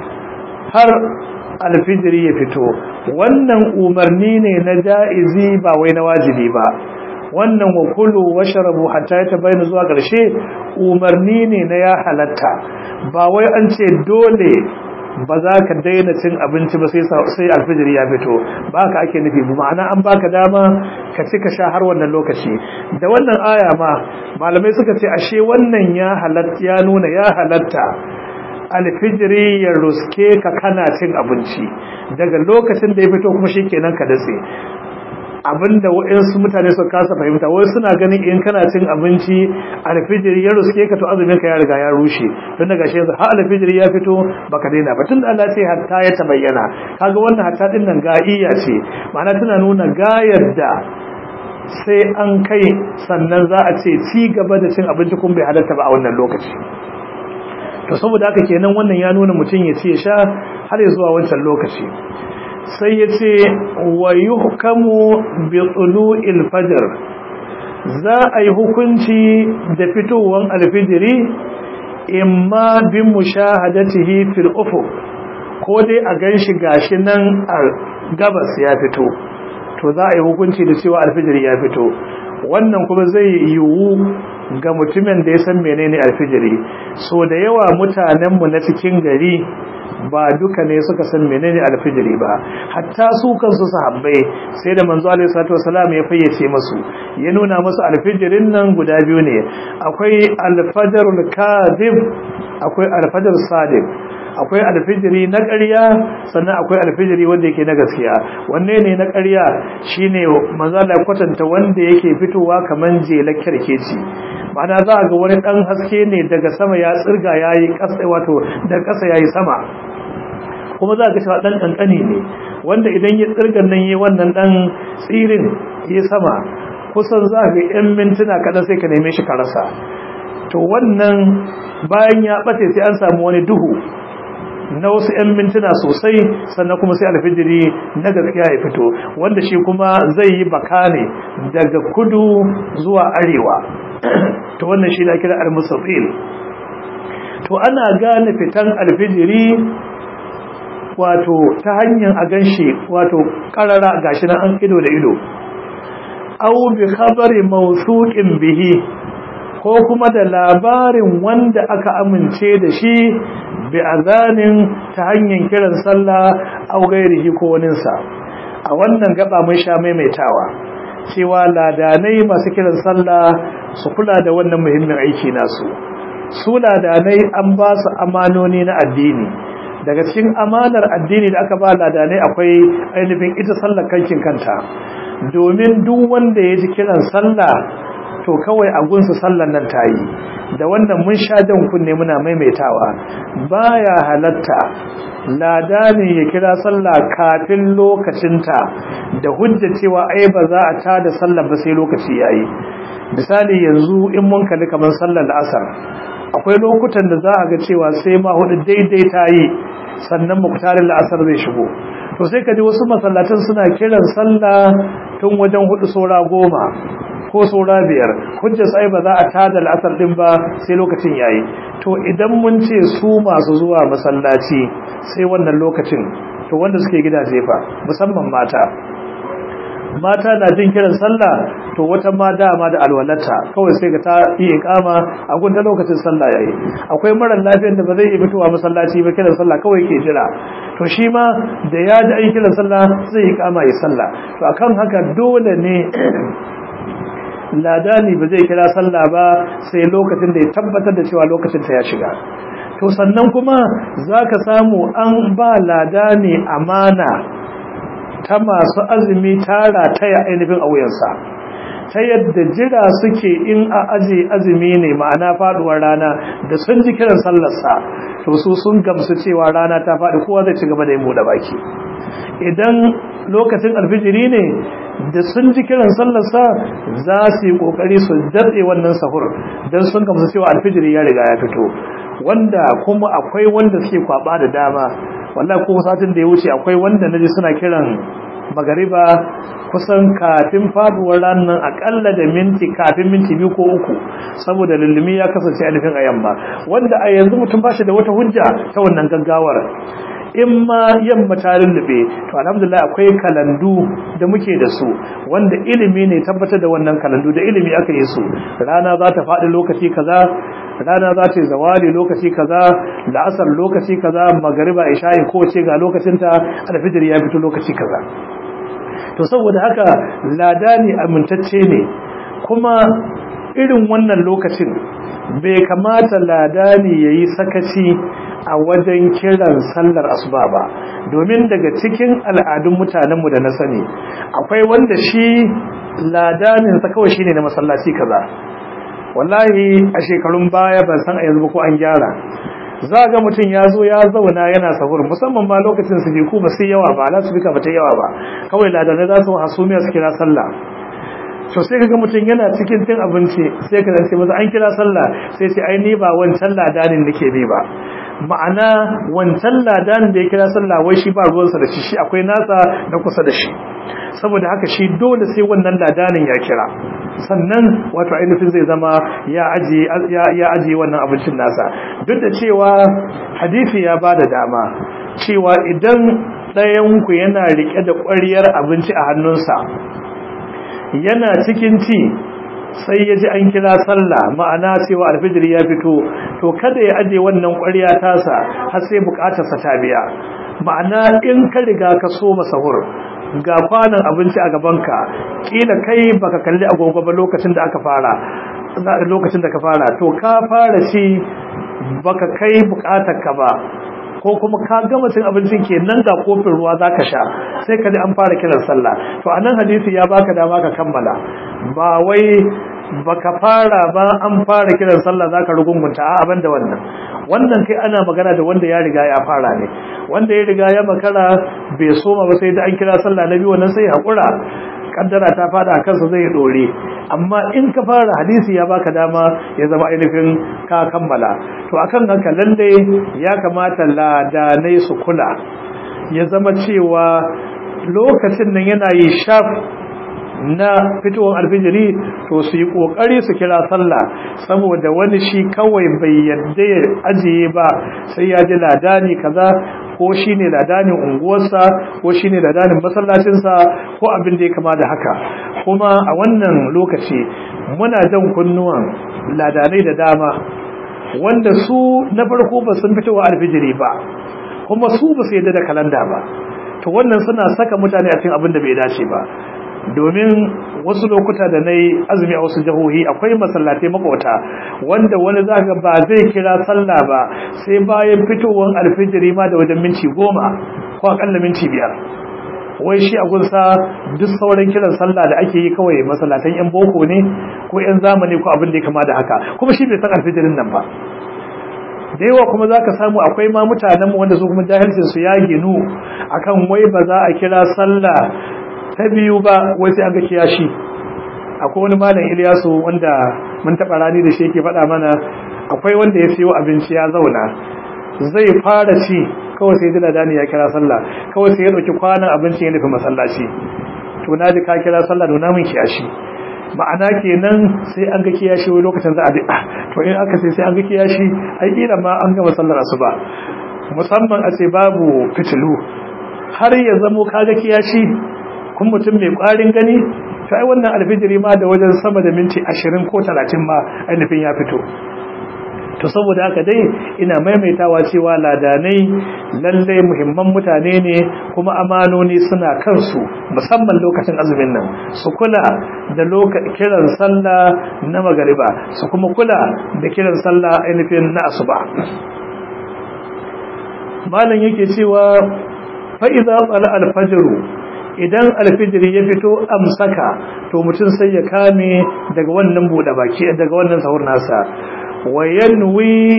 har alfijiri ya fito wannan umarni ne na ja'izi ba wai na wajibi ba wannan wa kulu washrabu hatta yatabayyana zuwa ƙarshe umarni ne na ya halatta ba wai an ce dole ba za ka daina cin abinci ba sai alfijiri ya fito ba ka ake nufi ba ma'ana an baka dama ka ci ka sha har wannan lokaci da wannan aya ma malamai suka ce ashe wannan ya halatta ya nuna ya halatta alfijiri ya ruske ka kana cin abinci daga lokacin da ya fito kuma shikenan ka datse abinda waɗansu mutane su kasa fahimta wai suna ganin in kana cin abinci alfijiri ya ruske ka to azumin ka ya riga ya rushe tun daga shi yanzu har alfijiri ya fito baka daina ba tun da Allah sai hatta ya tabayyana kaga wannan hatta din nan ga'iya ce ma'ana tana nuna gayar da sai an kai sannan za a ce ci gaba da cin abinci kun bai halatta ba a wannan lokaci to saboda haka kenan wannan ya nuna mutum ya ci ya sha har ya zuwa wancan lokaci sai ya ce wa yuhkamu bi tulu'il fajr za a yi hukunci da fitowar alfijiri imma bi mushahadatihi fil ufuq ko dai a ganshi gashi nan a gabas ya fito to za a yi hukunci da cewa alfijiri ya fito wannan kuma zai yiwu ga mutumin da ya san menene alfijiri so da yawa mutanenmu na cikin gari ba duka ne suka san menene alfijiri ba hatta su kansu sahabbai sai da manzo alaihi salatu wasalam ya fayyace musu ya nuna musu alfijirin nan guda biyu ne akwai alfajarul kadhib akwai alfajar sadiq akwai alfijiri na ƙarya sannan akwai alfijiri wanda yake na gaskiya wanne ne na ƙarya shine manzo Allah kwatanta wanda yake fitowa kaman jelar kirkeci ma'ana za a ga wani dan haske ne daga sama ya tsirga yayi ƙasa wato da ƙasa yayi sama kuma za ka cewa dan kankani ne wanda idan ya tsirgan nan yi wannan dan tsirin ya sama kusan za ga yan mintuna kaɗan sai ka neme shi ka rasa to wannan bayan ya ɓace sai an samu wani duhu na wasu 'yan mintuna sosai sannan kuma sai alfijiri na gaskiya ya fito wanda shi kuma zai yi baka ne daga kudu zuwa arewa to wannan shi na kira al-musaffil to ana gane fitan alfijiri wato ta hanyar a ganshi wato karara gashi nan an ido da ido aw bi khabari mawsuqin bihi ko kuma da labarin wanda aka amince da shi bi azanin ta hanyar kiran sallah aw gairihi ko waninsa a wannan gaba mun sha maimaitawa cewa ladanai masu kiran sallah su kula da wannan muhimmin aiki nasu su ladanai an ba su amanoni na addini daga cikin amanar addini da aka ba ladanai akwai ainihin ita sallar kankin kanta domin duk wanda ya ji kiran sallah to kawai a gunsu sallan nan ta yi da wannan mun sha jan kunne muna maimaitawa baya halatta lada ne ya kira sallah kafin lokacinta da hujja cewa ai ba za a tada sallar ba sai lokaci yayi misali yanzu in mun kalli kamar sallar asar akwai lokutan da za a ga cewa sai ma hudu daidai ta yi sannan muktarin la'asar zai shigo to sai ka ji wasu masallatan suna kiran sallah tun wajen hudu saura goma ko saura biyar hujjar sai ba za a tada al'asar din ba sai lokacin yayi to idan mun ce su masu zuwa masallaci sai wannan lokacin to wanda suke gidaje fa musamman mata mata na jin kiran sallah to wata ma dama da alwalata kawai sai ga ta yi ikama a gunta lokacin sallah yayi akwai mara lafiyar da ba zai iya fitowa masallaci ba kiran sallah kawai ke jira to shi ma da ya ji ayi kiran sallah zai ikama ya sallah to akan haka dole ne ladani ba zai kira sallah ba sai lokacin da ya tabbatar da cewa lokacin ta ya shiga to sannan kuma zaka samu an ba ladani amana ta masu azumi tara ta ya ainihin a wuyansa ta yadda jira suke in a aje azumi ne ma'ana faduwar rana da sun ji kiran sallarsa to su sun gamsu cewa rana ta faɗi kowa zai ci gaba da yin buɗe baki idan lokacin alfijiri ne da sun ji kiran sallarsa za su yi kokari su datse wannan sahur don sun gamsu cewa alfijiri ya riga ya fito wanda kuma akwai wanda suke kwaba da dama wallahi ko satin da ya wuce akwai wanda naji suna kiran magariba kusan kafin faduwar ranar akalla da minti kafin minti biyu ko uku saboda lullumi ya kasance alifin a yamma wanda a yanzu mutum ba shi da wata hujja ta wannan gaggawar in ma yamma ta lullube to alhamdulillah akwai kalandu da muke da su wanda ilimi ne tabbatar da wannan kalandu da ilimi aka yi su rana za ta faɗi lokaci kaza rana za ta yi zawali lokaci kaza la'asar lokaci kaza magariba isha'i ko ce ga lokacinta alfijir ya fito lokaci kaza to saboda haka ladani amintacce ne kuma irin wannan lokacin bai kamata ladani yayi sakaci a wajen kiran sallar asuba ba domin daga cikin al'adun mutanenmu da na sani akwai wanda shi ladaninsa kawai shine na masallaci kaza wallahi a shekarun baya ban san a yanzu ko an gyara za ga mutum ya zo ya zauna yana sahur musamman ma lokacin su ku ba sai yawa ba su bika ba ta yawa ba kawai ladanai za su hasumiya su kira sallah to sai kaga mutum yana cikin cin abinci sai ka zance masa an kira sallah sai sai ai ni ba wancan ladanin nake bi ba ma'ana wancan ladanin da ya kira sallah wai shi ba ruwansa da shi shi akwai nasa na kusa da shi saboda haka shi dole sai wannan ladanin ya kira sannan wato ainihin zai zama ya ajiye ya ajiye wannan abincin nasa duk da cewa hadisi ya bada dama cewa idan ɗayan ku yana rike da ƙwariyar abinci a hannunsa yana cikin ci sai ya ji an kira sallah ma'ana cewa alfijir ya fito to kada ya aje wannan ƙwarya tasa har sai buƙatarsa ta biya ma'ana in ka riga ka so masahur ga kwanan abinci a gabanka kila kai baka kalli agogo ba lokacin da aka fara lokacin da ka fara to ka fara ci baka kai buƙatar ka ba ko kuma ka gama cin abincin kenan ga kofin ruwa zaka sha sai ka ji an fara kiran sallah to anan hadisi ya baka dama ka kammala ba wai baka fara ba an fara kiran sallah zaka rugungunta a abin da wannan wannan kai ana magana da wanda ya riga ya fara ne wanda ya riga ya makara bai soma ba sai da an kira sallah na biyu wannan sai hakura kaddara ta fada kansa zai dore amma in ka fara hadisi ya baka dama ya zama ainihin ka kammala to akan haka lalle ya kamata ladanai su kula ya zama cewa lokacin nan yana yi shaf na fitowar alfijiri to su yi kokari su kira sallah saboda wani shi kawai bai yadda ya ajiye ba sai ya ji ladani kaza ko shine ladanin unguwarsa ko shine ladanin masallacinsa ko abin da ya kama da haka kuma a wannan lokaci muna jan kunnuwan ladanai da dama wanda su na farko ba sun fitowa alfijiri ba kuma su ba su yadda da kalanda ba to wannan suna saka mutane a cikin abin da bai dace ba domin wasu lokuta da na yi azumi a wasu jihohi akwai masallatai makwata wanda wani za ga ba zai kira sallah ba sai bayan fitowar alfijiri ma da wajen minti goma ko akalla minti biyar wai shi a gunsa duk sauran kiran sallah da ake yi kawai masallatan yan boko ne ko yan zamani ko abin da ya kama da haka kuma shi bai san alfijirin nan ba da yawa kuma za ka samu akwai ma mutanenmu wanda su kuma jahilcinsu ya ginu akan wai ba za a kira sallah ta biyu ba wai sai an ga kiyashi akwai wani malam Ilyasu wanda mun taba rani da shi yake faɗa mana akwai wanda ya siyo abinci ya zauna zai fara ci kawai sai dila dani ya kira sallah kawai sai ya dauki kwanan abinci ya nufi masallaci to naji ka kira sallah da namun kiyashi ma'ana kenan sai an ga kiyashi wai lokacin za a bi to in aka sai sai an ga kiyashi ai kila ma an gama sallar asuba musamman a ce babu fitilu har ya zamo kaga kiyashi kun mutum mai ƙwarin gani to ai wannan alfijiri ma da wajen sama da minti ashirin ko talatin ma ainihin ya fito to saboda haka dai ina maimaitawa cewa ladanai lallai muhimman mutane ne kuma amanoni suna kansu musamman lokacin azumin nan su kula da kiran sallah na magariba su kuma kula da kiran sallah ainihin na asuba malam yake cewa fa'iza tsala alfajiru idan alfijiri ya fito amsaka to mutum sai ya kame daga wannan buɗe baki daga wannan sahur nasa wayanwi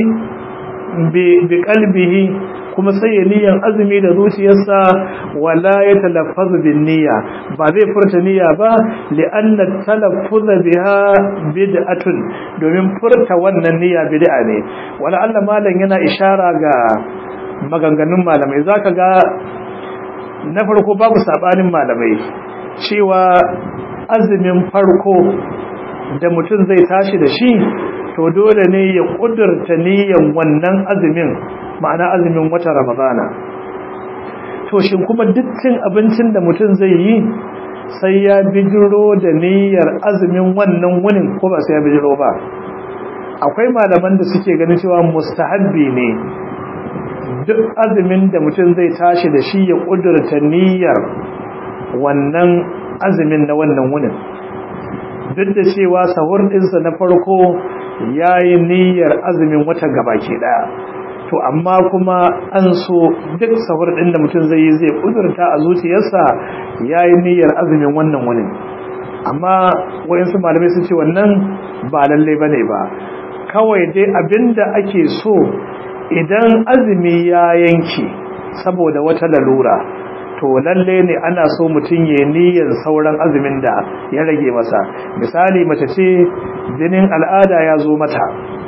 bi qalbihi kuma sai ya niyan azumi da zuciyarsa wala ya talaffazu bin niyya ba zai furta niyya ba li'anna talaffuz biha bid'atun domin furta wannan niyya bid'a ne wala Allah malam yana ishara ga maganganun malamai zaka ga na farko babu sabanin malamai cewa azumin farko da mutum zai tashi da shi to dole ne ya kudurta niyan wannan azumin ma'ana azumin wata ramadana to shin kuma dukkan abincin da mutum zai yi sai ya bijiro da niyyar azumin wannan wunin ko ba sai ya bijiro ba akwai malaman da suke ganin cewa mustahabbi ne duk azumin da mutum zai tashi da shi ya kudurta niyyar wannan azumin na wannan wunin duk da cewa sahur ɗinsa na farko ya yi niyyar azumin wata gabaki ɗaya to amma kuma an so duk sahur ɗin da mutum zai yi zai kudurta a zuciyarsa ya yi niyyar azumin wannan wunin amma wayansu malamai sun ce wannan ba lallai ba ne ba kawai dai abinda ake so idan azumi ya yanke saboda wata lalura to lalle ne ana so mutum ya niyyar sauran azumin da ya rage masa misali mace ce jinin al'ada ya zo mata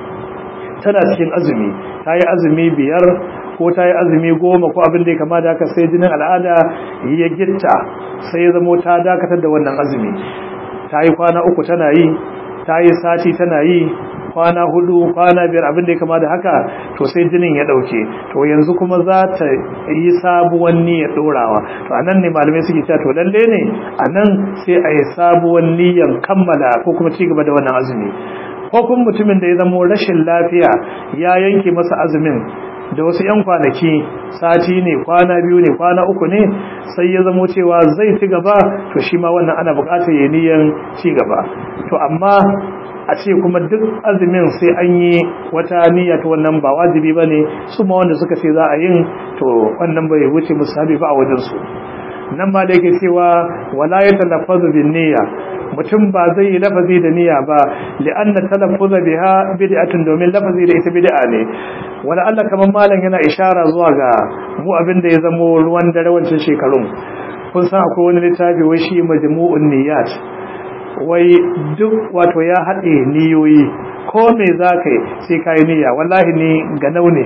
tana cikin azumi ta yi azumi biyar ko ta yi azumi goma ko abin da ya kama da haka sai jinin al'ada ya gitta sai ya zamo ta dakatar da wannan azumi ta yi kwana uku tana yi ta yi sati tana yi kwana hudu kwana biyar abin da ya kama da haka to sai jinin ya dauke to yanzu kuma za ta yi sabuwan niyyar dorawa to anan ne malamai suke cewa to lalle ne anan sai a yi sabuwan niyyar kammala ko kuma ci gaba da wannan azumi ko kuma mutumin da ya zamo rashin lafiya ya yanke masa azumin da wasu 'yan kwanaki sati ne kwana biyu ne kwana uku ne sai ya zamo cewa zai ci gaba to shi ma wannan ana bukatar ya niyan ci gaba to amma a ce kuma duk azumin sai an yi wata niyya ta wannan ba wajibi ba ne su ma wanda suka ce za a yin to wannan bai wuce musabi ba a wajensu nan ma da yake cewa wala ya talaffazu bin niyya mutum ba zai yi lafazi da niyya ba li'anna talaffuza biha bid'atun domin lafazi da ita bid'a ne wala Allah kaman malam yana ishara zuwa ga mu abin da ya zamo ruwan dare wancan shekarun kun san akwai wani littafi wai shi majmu'un niyyat wai duk wato ya haɗe niyoyi ko me za ka yi sai ka yi niyya wallahi ni ga ne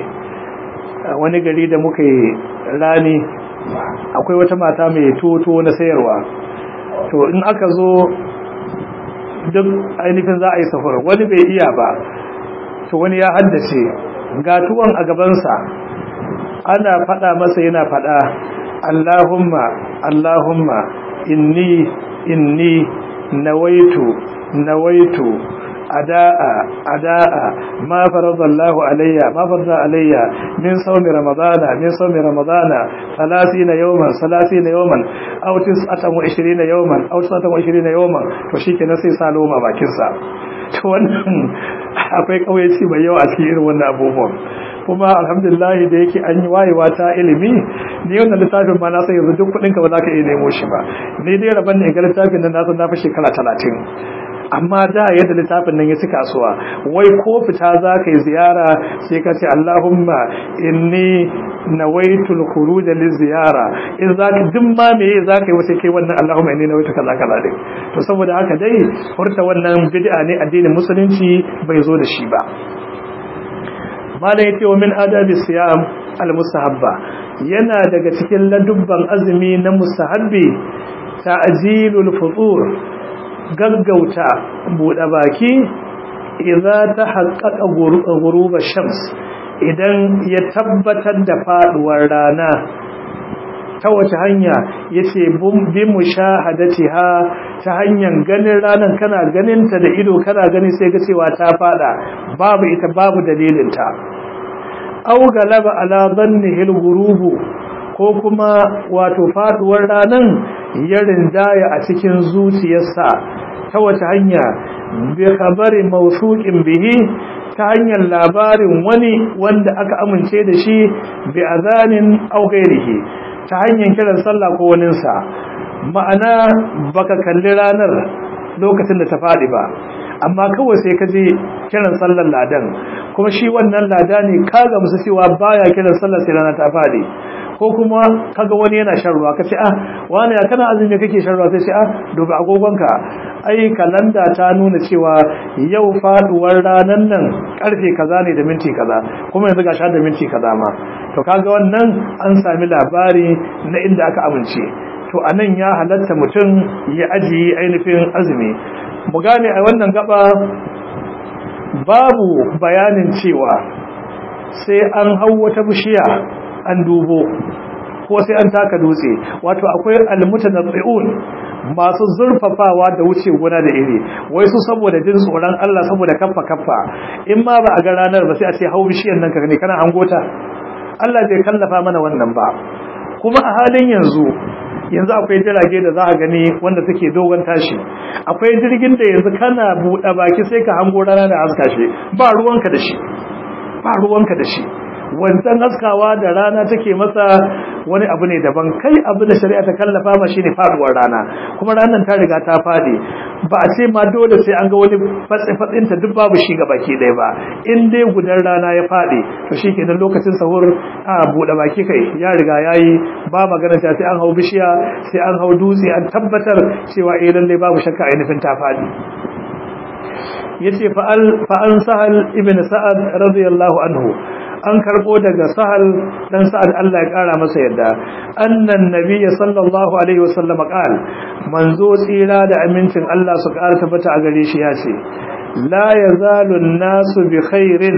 wani gari da muka yi rani akwai wata mata mai toto na sayarwa to in aka zo duk ainihin za a yi safar wani bai iya ba to wani ya haddace ga tuwon a gabansa ana fada masa yana fada Allahumma Allahumma inni inni nawaitu nawaitu ada'a ada'a ma faradallahu alayya ma farada alayya min sawmi ramadana min sawmi ramadana 30 yawman 30 yawman aw 29 yawman aw 29 yawman to shikenan sai sa loma bakin sa to wannan akwai kauyaci mai yawa a cikin irin wannan abubuwan kuma alhamdulillah da yake an yi wayewa ta ilimi ni wannan littafin ma na san yanzu duk kudin ka ba za ka iya nemo shi ba ni dai rabon ne ga littafin nan na san na fi shekara talatin amma da yadda littafin nan ya ci kasuwa wai ko fita za ka yi ziyara sai ka ce Allahumma inni nawaitul khuruj li ziyara in za ka duk ma meye za ka yi wace kai wannan Allahumma inni nawaitu kaza kaza dai to saboda haka dai furta wannan bid'a ne addinin musulunci bai zo da shi ba malam yace wa min adabi siyam al mustahabba yana daga cikin ladubban azumi na mustahabbi ta'jilul futur gaggauta buɗe baki idza ta haqqaqa ghuruba shams idan ya tabbatar da faduwar rana ta wace hanya yace bi mushahadatiha ta hanyar ganin ranan kana ganin ta da ido kana gani sai ga cewa ta fada babu ita babu dalilin ta aw galaba ala dhannihi al-ghurubu ko kuma wato faduwar ranan ya rinjaya a cikin zuciyarsa ta wace hanya bi khabari mawsuqin bihi ta hanyar labarin wani wanda aka amince da shi bi azanin aw ghairihi ta hanyar kiran sallah ko waninsa ma'ana baka kalli ranar lokacin da ta faɗi ba amma kawai sai ka je kiran sallar ladan kuma shi wannan lada ne ka ga musu cewa baya kiran sallar sai rana ta faɗi ko kuma kaga wani yana shan ruwa kace ah wani ya kana azumi kake shan ruwa sai ce ah duba agogonka ai kalanda ta nuna cewa yau faduwar ranan nan karfe kaza ne da minti kaza kuma yanzu ga sha da minti kaza ma to kaga wannan an sami labari na inda aka amince to anan ya halatta mutum ya ajiye ainihin azumi mu gane a wannan gaba babu bayanin cewa sai an hau wata bishiya an dubo ko sai an taka dutse wato akwai almutanabbi'un masu zurfafawa da wuce gona da iri wai su saboda jin tsoron Allah saboda kaffa kaffa in ma ba a ga ranar ba sai a ce hau bishiyan nan ka ne kana hangota Allah bai kallafa mana wannan ba kuma a halin yanzu yanzu akwai jirage da za a gani wanda suke dogon tashi akwai jirgin da yanzu kana buɗe baki sai ka hango rana da haska shi ba ruwanka da shi ba ruwanka da shi wancan haskawa da rana take masa wani abu ne daban kai abu da shari'a ta kallafa ma shine faduwar rana kuma ranar ta riga ta fadi ba a ce ma dole sai an ga wani fatsi fatsin ta duk babu shi baki ɗaya ba in dai gudan rana ya fadi to shikenan lokacin sahur a bude baki kai ya riga yayi ba magana ta sai an hau bishiya sai an hau dutse an tabbatar cewa eh lalle babu shakka ainihin ta fadi yace fa'al fa'an sahal ibn sa'ad radiyallahu anhu an karbo daga sahal dan sa'ad Allah ya kara masa yadda annan nabiyyi sallallahu alaihi wasallam qal manzo tsira da amincin Allah su kara tabbata a gare shi yace la yazalu an-nasu bi khairin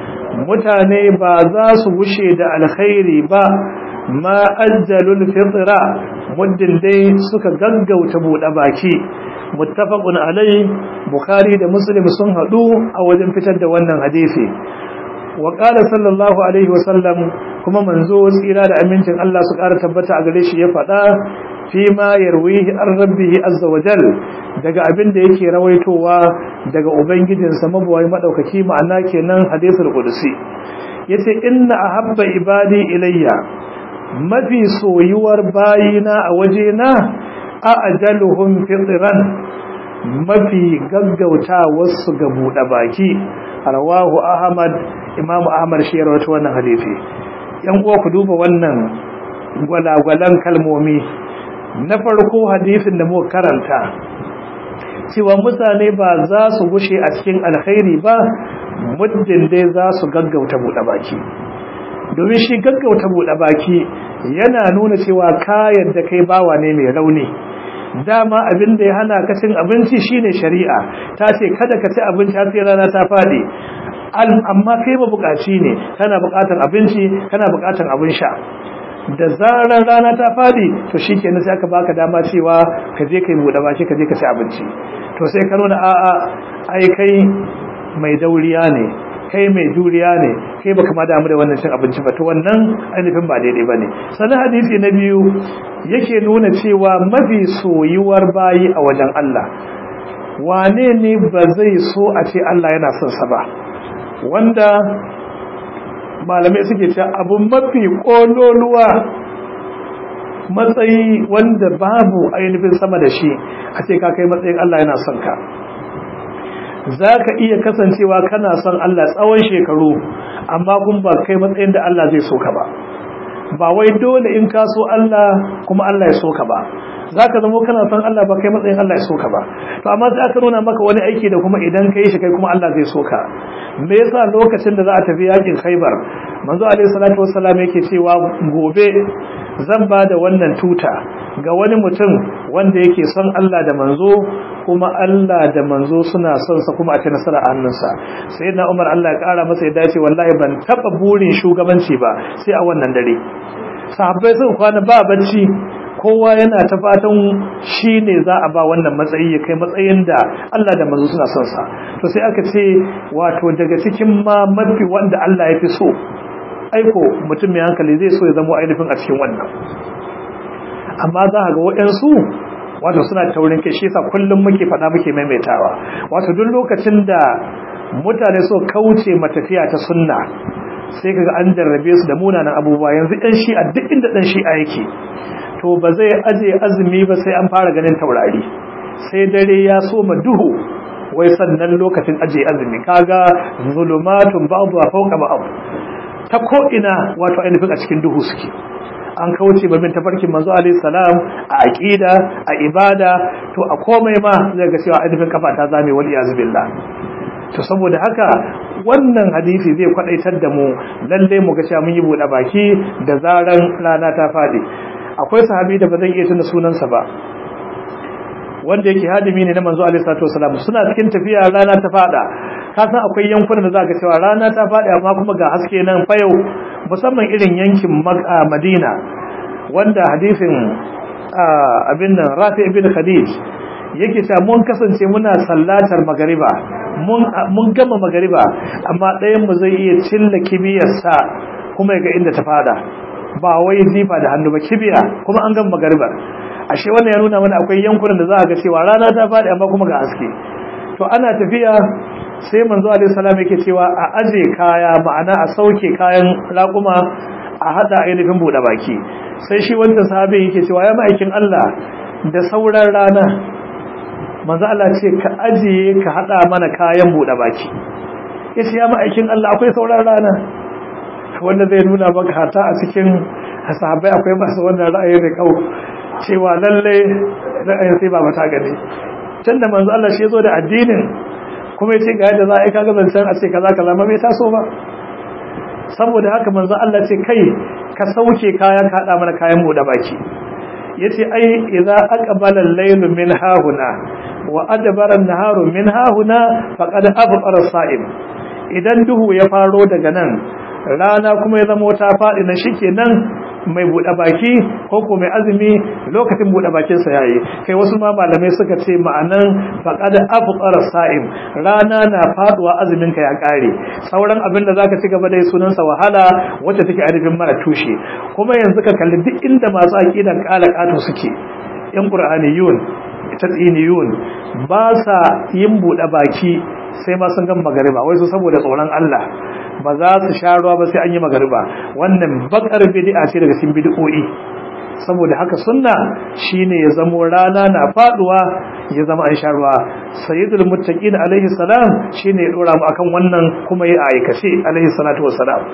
mutane ba za su gushe da alkhairi ba ma ajjalul fitra muddin dai suka gaggauta bude baki muttafaqun alai bukhari da muslim sun hadu a wajen fitar da wannan hadisi wa qala sallallahu alaihi wasallam kuma manzo tsira da amincin Allah su ƙara tabbata a gare shi ya faɗa fi ma yarwihi an rabbihi azza wa jal daga abin da yake rawaitowa daga ubangijinsa mabuwai madaukaki ma'ana kenan hadisul qudsi yace inna ahabba ibadi ilayya mafi soyuwar bayina a wajena a ajaluhum fitran mafi gaggauta wasu ga buɗe baki rawahu ahmad imamu ahmad shi ya rawaito wannan hadisi yan uwa ku duba wannan gwalagwalan kalmomi na farko hadisin da muka karanta cewa mutane ba za su gushe a cikin alkhairi ba muddin dai za su gaggauta buɗe baki domin shi gaggauta buɗe baki yana nuna cewa kayan da kai bawa ne mai rauni dama abin da ya hana ka cin abinci shine shari'a ta ce kada ka ci abinci har sai rana ta fadi amma kai ba bukaci ne kana bukatar abinci kana bukatar abin sha da zarar rana ta fadi to shikenan sai aka baka dama cewa ka je kai buɗe baki ka je ka ci abinci to sai ka nuna a'a ai kai mai dauriya ne kai mai juriya ne kai baka ma damu da wannan cin abinci ba to wannan ainihin ba daidai bane sanan hadisi na biyu yake nuna cewa mafi soyuwar bayi a wajen Allah wane ne ba zai so a ce Allah yana son sa ba wanda malamai suke cewa abu mafi kololuwa matsayi wanda babu ainihin sama da shi a ce ka kai matsayin Allah yana son ka za ka iya kasancewa kana son Allah tsawon shekaru amma kun ba kai matsayin da Allah zai so ka ba ba wai dole in ka so Allah kuma Allah ya so ka ba za ka zama kana son Allah ba kai matsayin Allah ya so ka ba to amma sai aka nuna maka wani aiki da kuma idan ka yi shi kai kuma Allah zai so ka me yasa lokacin da za a tafi yakin Khaibar manzo alaihi salatu wassalam yake cewa gobe zan ba da wannan tuta ga wani mutum wanda yake son Allah da manzo kuma Allah da manzo suna son sa kuma a ci nasara a hannunsa sai na Umar Allah ya kara masa ya dace wallahi ban taba burin shugabanci ba sai a wannan dare sahabbai sun kwana ba bacci kowa yana ta fatan shi ne za a ba wannan matsayi ya kai matsayin da Allah da manzo suna son sa to sai aka ce wato daga cikin ma mafi wanda Allah ya fi so aiko mutum mai hankali zai so ya zama ainihin a cikin wannan amma za ga waɗansu wato suna taurin kai shi yasa kullum muke faɗa muke maimaitawa wato duk lokacin da mutane so kauce matafiya ta sunna sai kaga an jarrabe su da munanan abubuwa yanzu ɗan shi'a duk inda ɗan shi'a yake to ba zai aje azumi ba sai an fara ganin taurari sai dare ya soma duhu wai sannan lokacin aje azumi kaga zulumatun ba'du fawqa ba'd ta ko ina wato ainihin a cikin duhu suke an kauce ba bin tafarkin manzo alaihi salam a aqida a ibada to a komai ma zai ga cewa ainihin kafa ta zame wal iyaz billah to saboda haka wannan hadisi zai kwadaitar da mu lalle mu ga cewa mun yi bude baki da zaran rana ta fadi akwai sahabi da ba zan iya tuna sunansa ba wanda yake hadimi ne na manzo alaihi salatu wasalam suna cikin tafiya rana ta fada ka san akwai yankunan da zaka cewa rana ta fadi amma kuma ga haske nan fa yau musamman irin yankin Madina wanda hadisin abin nan Rafi ibn Khadij yake cewa mun kasance muna sallatar magariba mun mun gama magariba amma ɗayan mu zai iya cilla kibiyarsa kuma ga inda ta fada ba wai zifa da hannu ba kibiya kuma an gama magaribar ashe wannan ya nuna mana akwai yankunan da za a ga cewa rana ta faɗi amma kuma ga haske to ana tafiya sai manzo alaihi salam yake cewa a aje kaya ma'ana a sauke kayan raƙuma a hada ainihin buɗe baki sai shi wancan sahabi yake cewa ya ma'aikin Allah da sauran rana manzo Allah ce ka ajiye ka hada mana kayan buɗe baki yace ya ma'aikin Allah akwai sauran rana wanda zai nuna maka hata a cikin sahabbai akwai masu wannan ra'ayin da kau cewa lalle ra'ayin sai ba mata gani can da manzo Allah shi zo da addinin kuma yace ga yadda za a yi kaga zancen a ce kaza kaza ma bai taso ba saboda haka manzo Allah ce kai ka sauke kayan ka hada mana kayan mu da baki yace ai idza aqbala al-laylu min hahuna wa adbara an-naharu min hahuna faqad afqara as-sa'im idan duhu ya faro daga nan rana kuma ya zama ta faɗi na shikenan mai buɗe baki ko ko mai azumi lokacin buɗe bakin sa yayi kai wasu ma malamai suka ce ma'anan faqad afqara sa'im rana na faduwa azumin ka ya kare sauran abin da zaka ci gaba da sunan sa wahala wacce take arifin mara tushe kuma yanzu ka kalli duk inda masu aqidan kala kato suke yan qur'aniyun tadiniyun ba sa yin buɗe baki sai ma sun gan magariba wai su saboda tsoron Allah ba za su sha ruwa ba sai an yi magariba wannan bakar bid'a ce daga cikin bid'o'i saboda haka sunna shine ya zamo rana na faduwa ya zama an sha ruwa sayyidul muttaqin alaihi salam shine ya dora mu akan wannan kuma ya aikace alaihi salatu wassalam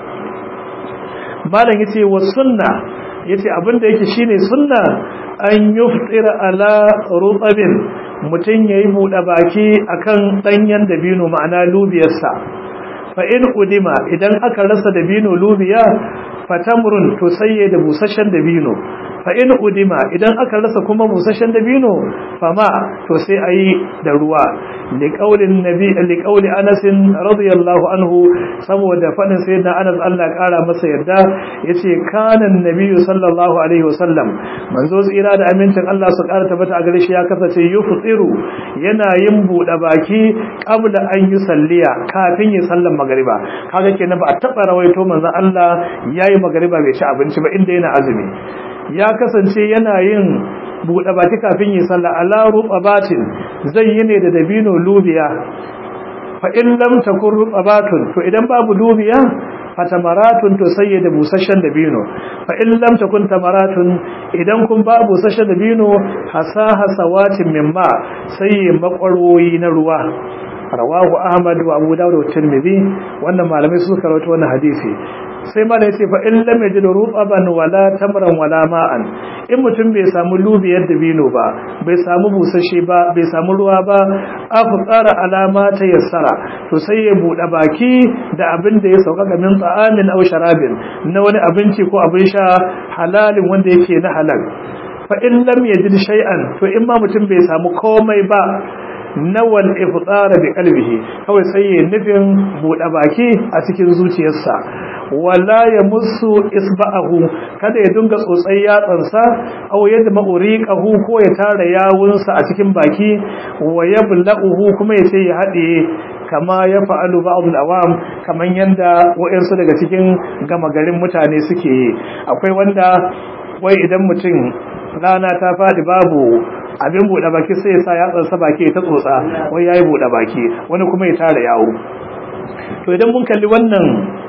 malam yace wa sunna yace abinda yake shine sunna an yuftira ala rutabin mutun yayi bude baki akan danyen dabino ma'ana lubiyarsa fa in udima idan aka rasa dabino lubiya fatamrun to sayye da busasshen dabino fa in udima idan aka rasa kuma busasshen dabino fama to sai ayi da ruwa li qaulin nabi li qauli Anas radiyallahu anhu saboda fadin sayyidina Anas Allah ya kara masa yarda yace kana annabi sallallahu alaihi wasallam manzo tsira da amincin Allah su kara tabbata a gare shi ya kasance yuftiru yana yin bude baki qabla an yusalliya kafin ya sallan magriba kaga kenan ba a taba rawaito manzo Allah yayi magriba bai ci abinci ba inda yana azumi ya kasance yana yin buɗe baki kafin yi sallah ala rubabatin zai yi ne da dabino lubiya fa in lam takun rubabatun to idan babu lubiya fa tamaratun to sai da busasshen dabino fa in lam takun tamaratun idan kun ba busasshen dabino hasa hasawatin mimma sai makwaroyi na ruwa rawahu ahmad wa abu dawud wa tirmidhi wannan malamai suka rawaito wannan hadisi sai ma da yace fa in lam yajid rutaban wala tamran wala ma'an in mutum bai samu lubiyar dabino ba bai samu busashe ba bai samu ruwa ba afu tsara alama ta yassara to sai ya bude baki da abin da ya sauka ga min ta'amin aw sharabin na wani abinci ko abin sha halalin wanda yake na halal fa in lam yajid shay'an to in ma mutum bai samu komai ba nawal iftsara bi qalbihi kawai sai ya nufin bude baki a cikin zuciyarsa wala ya musu isba'ahu kada ya dinga tsotsai yatsansa aw yadma uriqahu ko ya tara yawunsa a cikin baki wa yabla'uhu kuma ya ce ya hade kama ya fa'alu ba'dul awam kaman yanda wayansu daga cikin gama garin mutane suke yi akwai wanda wai idan mutum rana ta fadi babu abin buɗe baki sai ya sa yatsansa baki ta tsotsa wai yayi buɗe baki wani kuma ya tara yawo to idan mun kalli wannan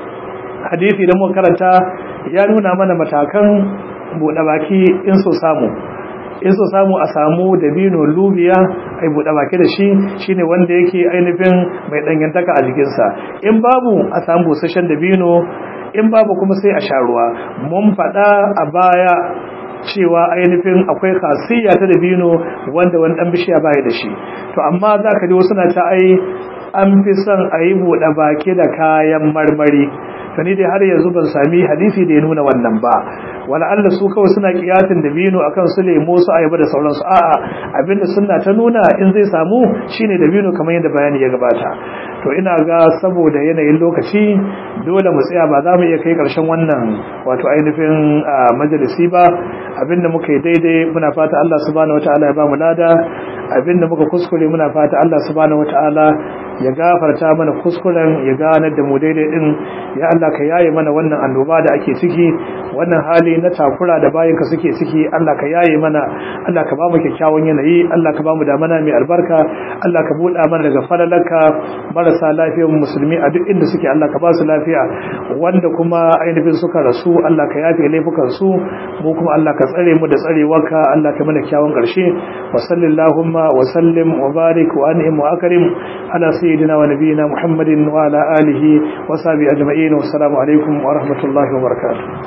hadisi da muka karanta ya nuna mana matakan buɗe baki in so samu in so samu a samu dabino lubiya ai buɗe baki da shi shine wanda yake ainihin mai dangantaka a jikinsa in babu a samu busasshen dabino in babu kuma sai a sha ruwa mun faɗa a baya cewa ainihin akwai khasiyya ta dabino wanda wani dan bishiya baya da shi to amma zaka ji wasu na ta ai an fi son a yi buɗe baki da kayan marmari to ni dai har yanzu ban sami hadisi da ya nuna wannan ba wala Allah su kawai suna kiyatin dabino akan su lemo su ayaba da sauransu a'a abinda sunna ta nuna in zai samu shine dabino kamar yadda bayani ya gabata to ina ga saboda yanayin lokaci dole mu tsaya ba za mu iya kai karshen wannan wato ainihin majalisi ba abinda muka yi daidai muna fata Allah subhanahu wataala ya ba mu lada abinda muka kuskure muna fata Allah subhanahu wataala ya gafarta mana kuskuren ya ganar da mu daidai din ya Allah ka yaye mana wannan annoba da ake ciki wannan hali na takura da bayinka suke ciki Allah ka yaye mana Allah ka ba mu kyakkyawan yanayi Allah ka ba mu damana mai albarka Allah ka buɗa mana daga falalarka marasa lafiyar musulmi a duk inda suke Allah ka ba su lafiya wanda kuma ainihin suka rasu Allah ka yafe laifukan su mu kuma Allah ka tsare mu da tsarewarka Allah ka mana kyawun ƙarshe wa sallallahu wa sallim wa barik wa an'im wa akrim ala سيدنا ونبينا محمد وعلى آله وصحبه أجمعين والسلام عليكم ورحمة الله وبركاته